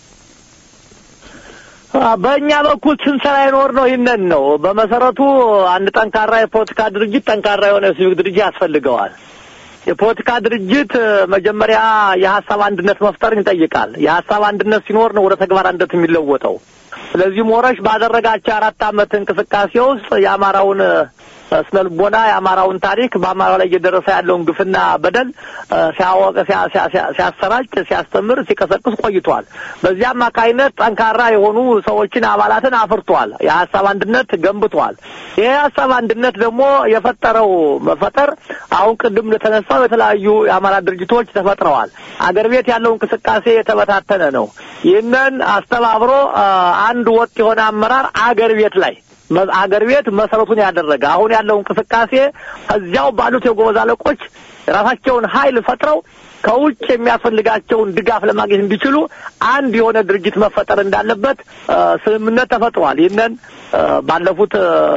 በእኛ በኩል ስንሰራ ይኖር ነው። ይህንን ነው በመሰረቱ አንድ ጠንካራ የፖለቲካ ድርጅት ጠንካራ የሆነ ሲቪክ ድርጅት ያስፈልገዋል። የፖለቲካ ድርጅት መጀመሪያ የሀሳብ አንድነት መፍጠርን ይጠይቃል። የሀሳብ አንድነት ሲኖር ነው ወደ ተግባር አንድነት የሚለወጠው። ስለዚህ ሞረሽ ባደረጋቸው አራት ዓመት እንቅስቃሴ ውስጥ የአማራውን ስነ ልቦና የአማራውን ታሪክ በአማራው ላይ እየደረሰ ያለውን ግፍና በደል ሲያወቅ ሲያሰራጭ፣ ሲያስተምር፣ ሲቀሰቅስ ቆይቷል። በዚህ አማካይነት ጠንካራ የሆኑ ሰዎችን አባላትን አፍርቷል። የሀሳብ አንድነት ገንብቷል። ይህ የሀሳብ አንድነት ደግሞ የፈጠረው መፈጠር አሁን ቅድም እንደተነሳው የተለያዩ የአማራ ድርጅቶች ተፈጥረዋል። አገር ቤት ያለው እንቅስቃሴ የተበታተነ ነው። ይህንን አስተባብሮ አንድ ወጥ የሆነ አመራር አገር ቤት ላይ አገር ቤት መሰረቱን ያደረገ አሁን ያለው እንቅስቃሴ እዚያው ባሉት የጎበዝ አለቆች ራሳቸውን ኃይል ፈጥረው ከውጭ የሚያስፈልጋቸውን ድጋፍ ለማግኘት እንዲችሉ አንድ የሆነ ድርጅት መፈጠር እንዳለበት ስምምነት ተፈጥሯል። ይህንን ባለፉት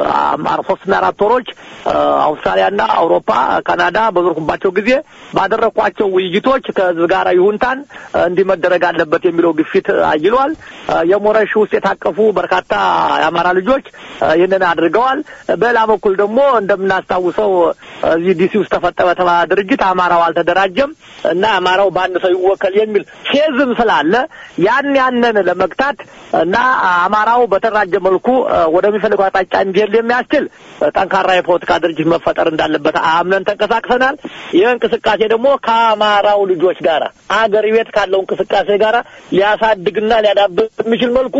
ሶስትና አራት ወሮች አውስትራሊያና አውሮፓ፣ ካናዳ በዞርኩባቸው ጊዜ ባደረኳቸው ውይይቶች ከህዝብ ጋር ይሁንታን እንዲህ መደረግ አለበት የሚለው ግፊት አይሏል። የሞረሽ ውስጥ የታቀፉ በርካታ የአማራ ልጆች ይህንን አድርገዋል። በሌላ በኩል ደግሞ እንደምናስታውሰው እዚህ ዲሲ ውስጥ ተፈጠረ የተባለ ድርጅት አማራው አልተደራጀም እና አማራው በአንድ ሰው ይወከል የሚል ፌዝም ስላለ ያን ያንን ለመግታት እና አማራው በተደራጀ መልኩ ወደሚፈልገው አቅጣጫ እንዲሄድ የሚያስችል ጠንካራ የፖለቲካ ድርጅት መፈጠር እንዳለበት አምነን ተንቀሳቅሰናል። ይህ እንቅስቃሴ ደግሞ ከአማራው ልጆች ጋር አገር ቤት ካለው እንቅስቃሴ ጋር ሊያሳድግና ሊያዳብር የሚችል መልኩ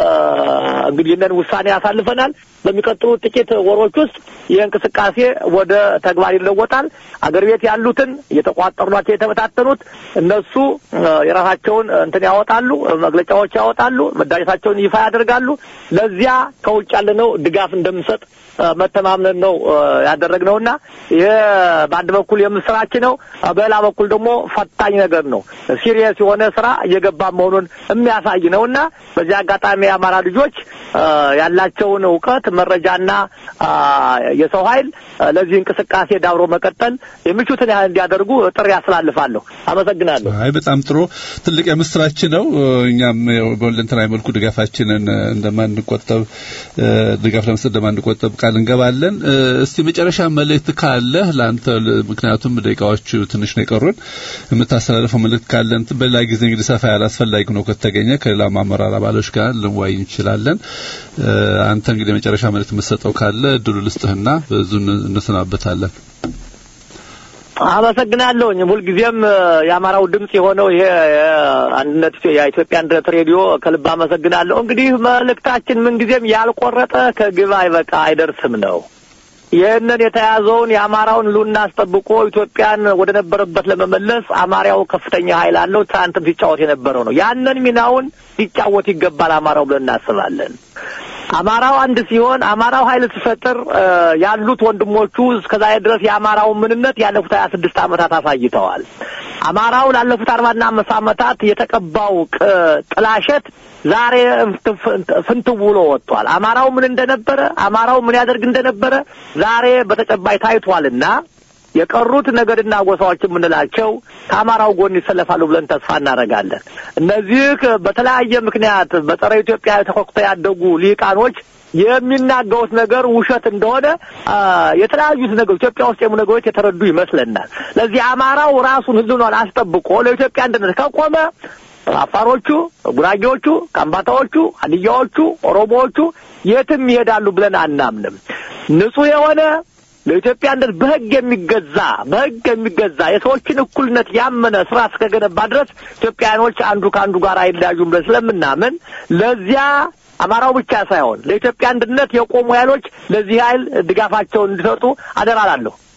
እንግዲህ ይህንን ውሳኔ ያሳልፈናል። በሚቀጥሉት ጥቂት ወሮች ውስጥ ይህ እንቅስቃሴ ወደ ተግባር ይለወጣል። አገር ቤት ያሉትን እየተቋጠሩ ናቸው የተበታተኑት እነሱ የራሳቸውን እንትን ያወጣሉ፣ መግለጫዎች ያወጣሉ፣ መዳጀታቸውን ይፋ ያደርጋሉ። ለዚያ ከውጭ ያለነው ድጋፍ እንደምንሰጥ መተማምነን ነው ያደረግነውና ይህ በአንድ በኩል የምስራች ነው፣ በሌላ በኩል ደግሞ ፈታኝ ነገር ነው። ሲሪየስ የሆነ ስራ እየገባ መሆኑን የሚያሳይ ነውና በዚህ አጋጣሚ የአማራ ልጆች ያላቸውን እውቀት መረጃና የሰው ኃይል ለዚህ እንቅስቃሴ ዳብሮ መቀጠል የሚቹትን ያህል እንዲያደርጉ ጥሪ ያስተላልፋለሁ። አመሰግናለሁ። አይ በጣም ጥሩ ትልቅ የምስራች ነው። እኛም በሁለንተናዊ መልኩ ድጋፋችንን እንደማንቆጠብ ድጋፍ ለመስጠት እንደማንቆጠብ ቃል እንገባለን። እስቲ መጨረሻ መልእክት ካለህ ለአንተ፣ ምክንያቱም ደቂቃዎቹ ትንሽ ነው የቀሩን፣ የምታስተላልፈው መልእክት ካለን በሌላ ጊዜ እንግዲህ ሰፋ ያለ አስፈላጊ ነው ከተገኘ ከሌላ አመራር አባሎች ጋር ልንወያይ እንችላለን። አንተ እንግዲህ መጨረሻ መልእክት የምትሰጠው ካለ እድሉ ልስጥህና በዙ እንሰናበታለን። አመሰግናለሁኝ። ሁልጊዜም የአማራው ድምጽ የሆነው ይሄ አንድነት የኢትዮጵያ አንድነት ሬዲዮ ከልብ አመሰግናለሁ። እንግዲህ መልእክታችን ምንጊዜም ያልቆረጠ ከግብ አይበቃ አይደርስም ነው። ይህንን የተያዘውን የአማራውን ሉና አስጠብቆ ኢትዮጵያን ወደ ነበረበት ለመመለስ አማራው ከፍተኛ ኃይል አለው። ትናንትም ሲጫወት የነበረው ነው። ያንን ሚናውን ሊጫወት ይገባል አማራው ብለን እናስባለን። አማራው አንድ ሲሆን አማራው ኃይል ሲፈጥር ያሉት ወንድሞቹ እስከዛሬ ድረስ የአማራውን ምንነት ያለፉት ሀያ ስድስት ዓመታት አሳይተዋል። አማራው ላለፉት አርባና አምስት ዓመታት የተቀባው ጥላሸት ዛሬ ፍንትው ብሎ ወጥቷል። አማራው ምን እንደነበረ፣ አማራው ምን ያደርግ እንደነበረ ዛሬ በተጨባጭ ታይቷልና የቀሩት ነገድና ጎሳዎች የምንላቸው ከአማራው ጎን ይሰለፋሉ ብለን ተስፋ እናደርጋለን። እነዚህ በተለያየ ምክንያት በጸረ ኢትዮጵያ ተኮክተው ያደጉ ሊቃኖች የሚናገሩት ነገር ውሸት እንደሆነ የተለያዩት ነገሮች ኢትዮጵያ ውስጥ የሙ ነገሮች የተረዱ ይመስለናል። ለዚህ አማራው ራሱን ህልውናን አስጠብቆ ለኢትዮጵያ አንድነት ከቆመ አፋሮቹ፣ ጉራጌዎቹ፣ ካምባታዎቹ፣ ሀዲያዎቹ፣ ኦሮሞዎቹ የትም ይሄዳሉ ብለን አናምንም። ንጹህ የሆነ ለኢትዮጵያ አንድነት በህግ የሚገዛ በህግ የሚገዛ የሰዎችን እኩልነት ያመነ ስራ እስከገነባ ድረስ ኢትዮጵያኖች አንዱ ከአንዱ ጋር አይለያዩም ብለን ስለምናምን ለዚያ አማራው ብቻ ሳይሆን ለኢትዮጵያ አንድነት የቆሙ ኃይሎች ለዚህ ኃይል ድጋፋቸውን እንዲሰጡ አደራላለሁ።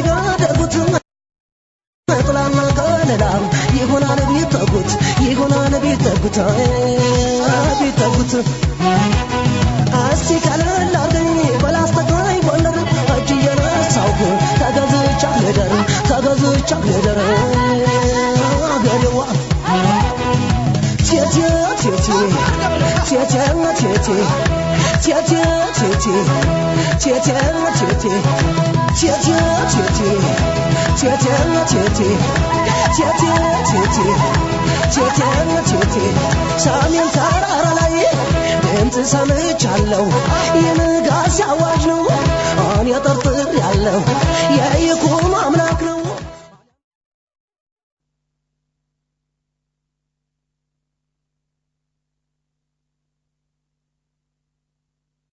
ጥላና ከለላ ይሆናል ቢጠጉት ይሆናል ቢጠጉት ቢጠጉት እስቲ ቀለል አርገኝ በላስተቃይ ጎንደር እጅ እየነሳሁ ተገዝቻ ልደር ተገዝቻ ልደር አገሬዋ ቴቴ ቴቴ ቴቴ ቴቴ ቴቴ ቴቴ ቴቴ ቴቴ ቴቴ ቴቴ ቴቴ ቴቴ ቴቴ ቴቴ ቴቴ ቴቴ ሰሜን ተራራ ላይ ድምፅ ሰምቻለሁ የንጋት አዋጅ ነው እኔ ጠርጥር ያለው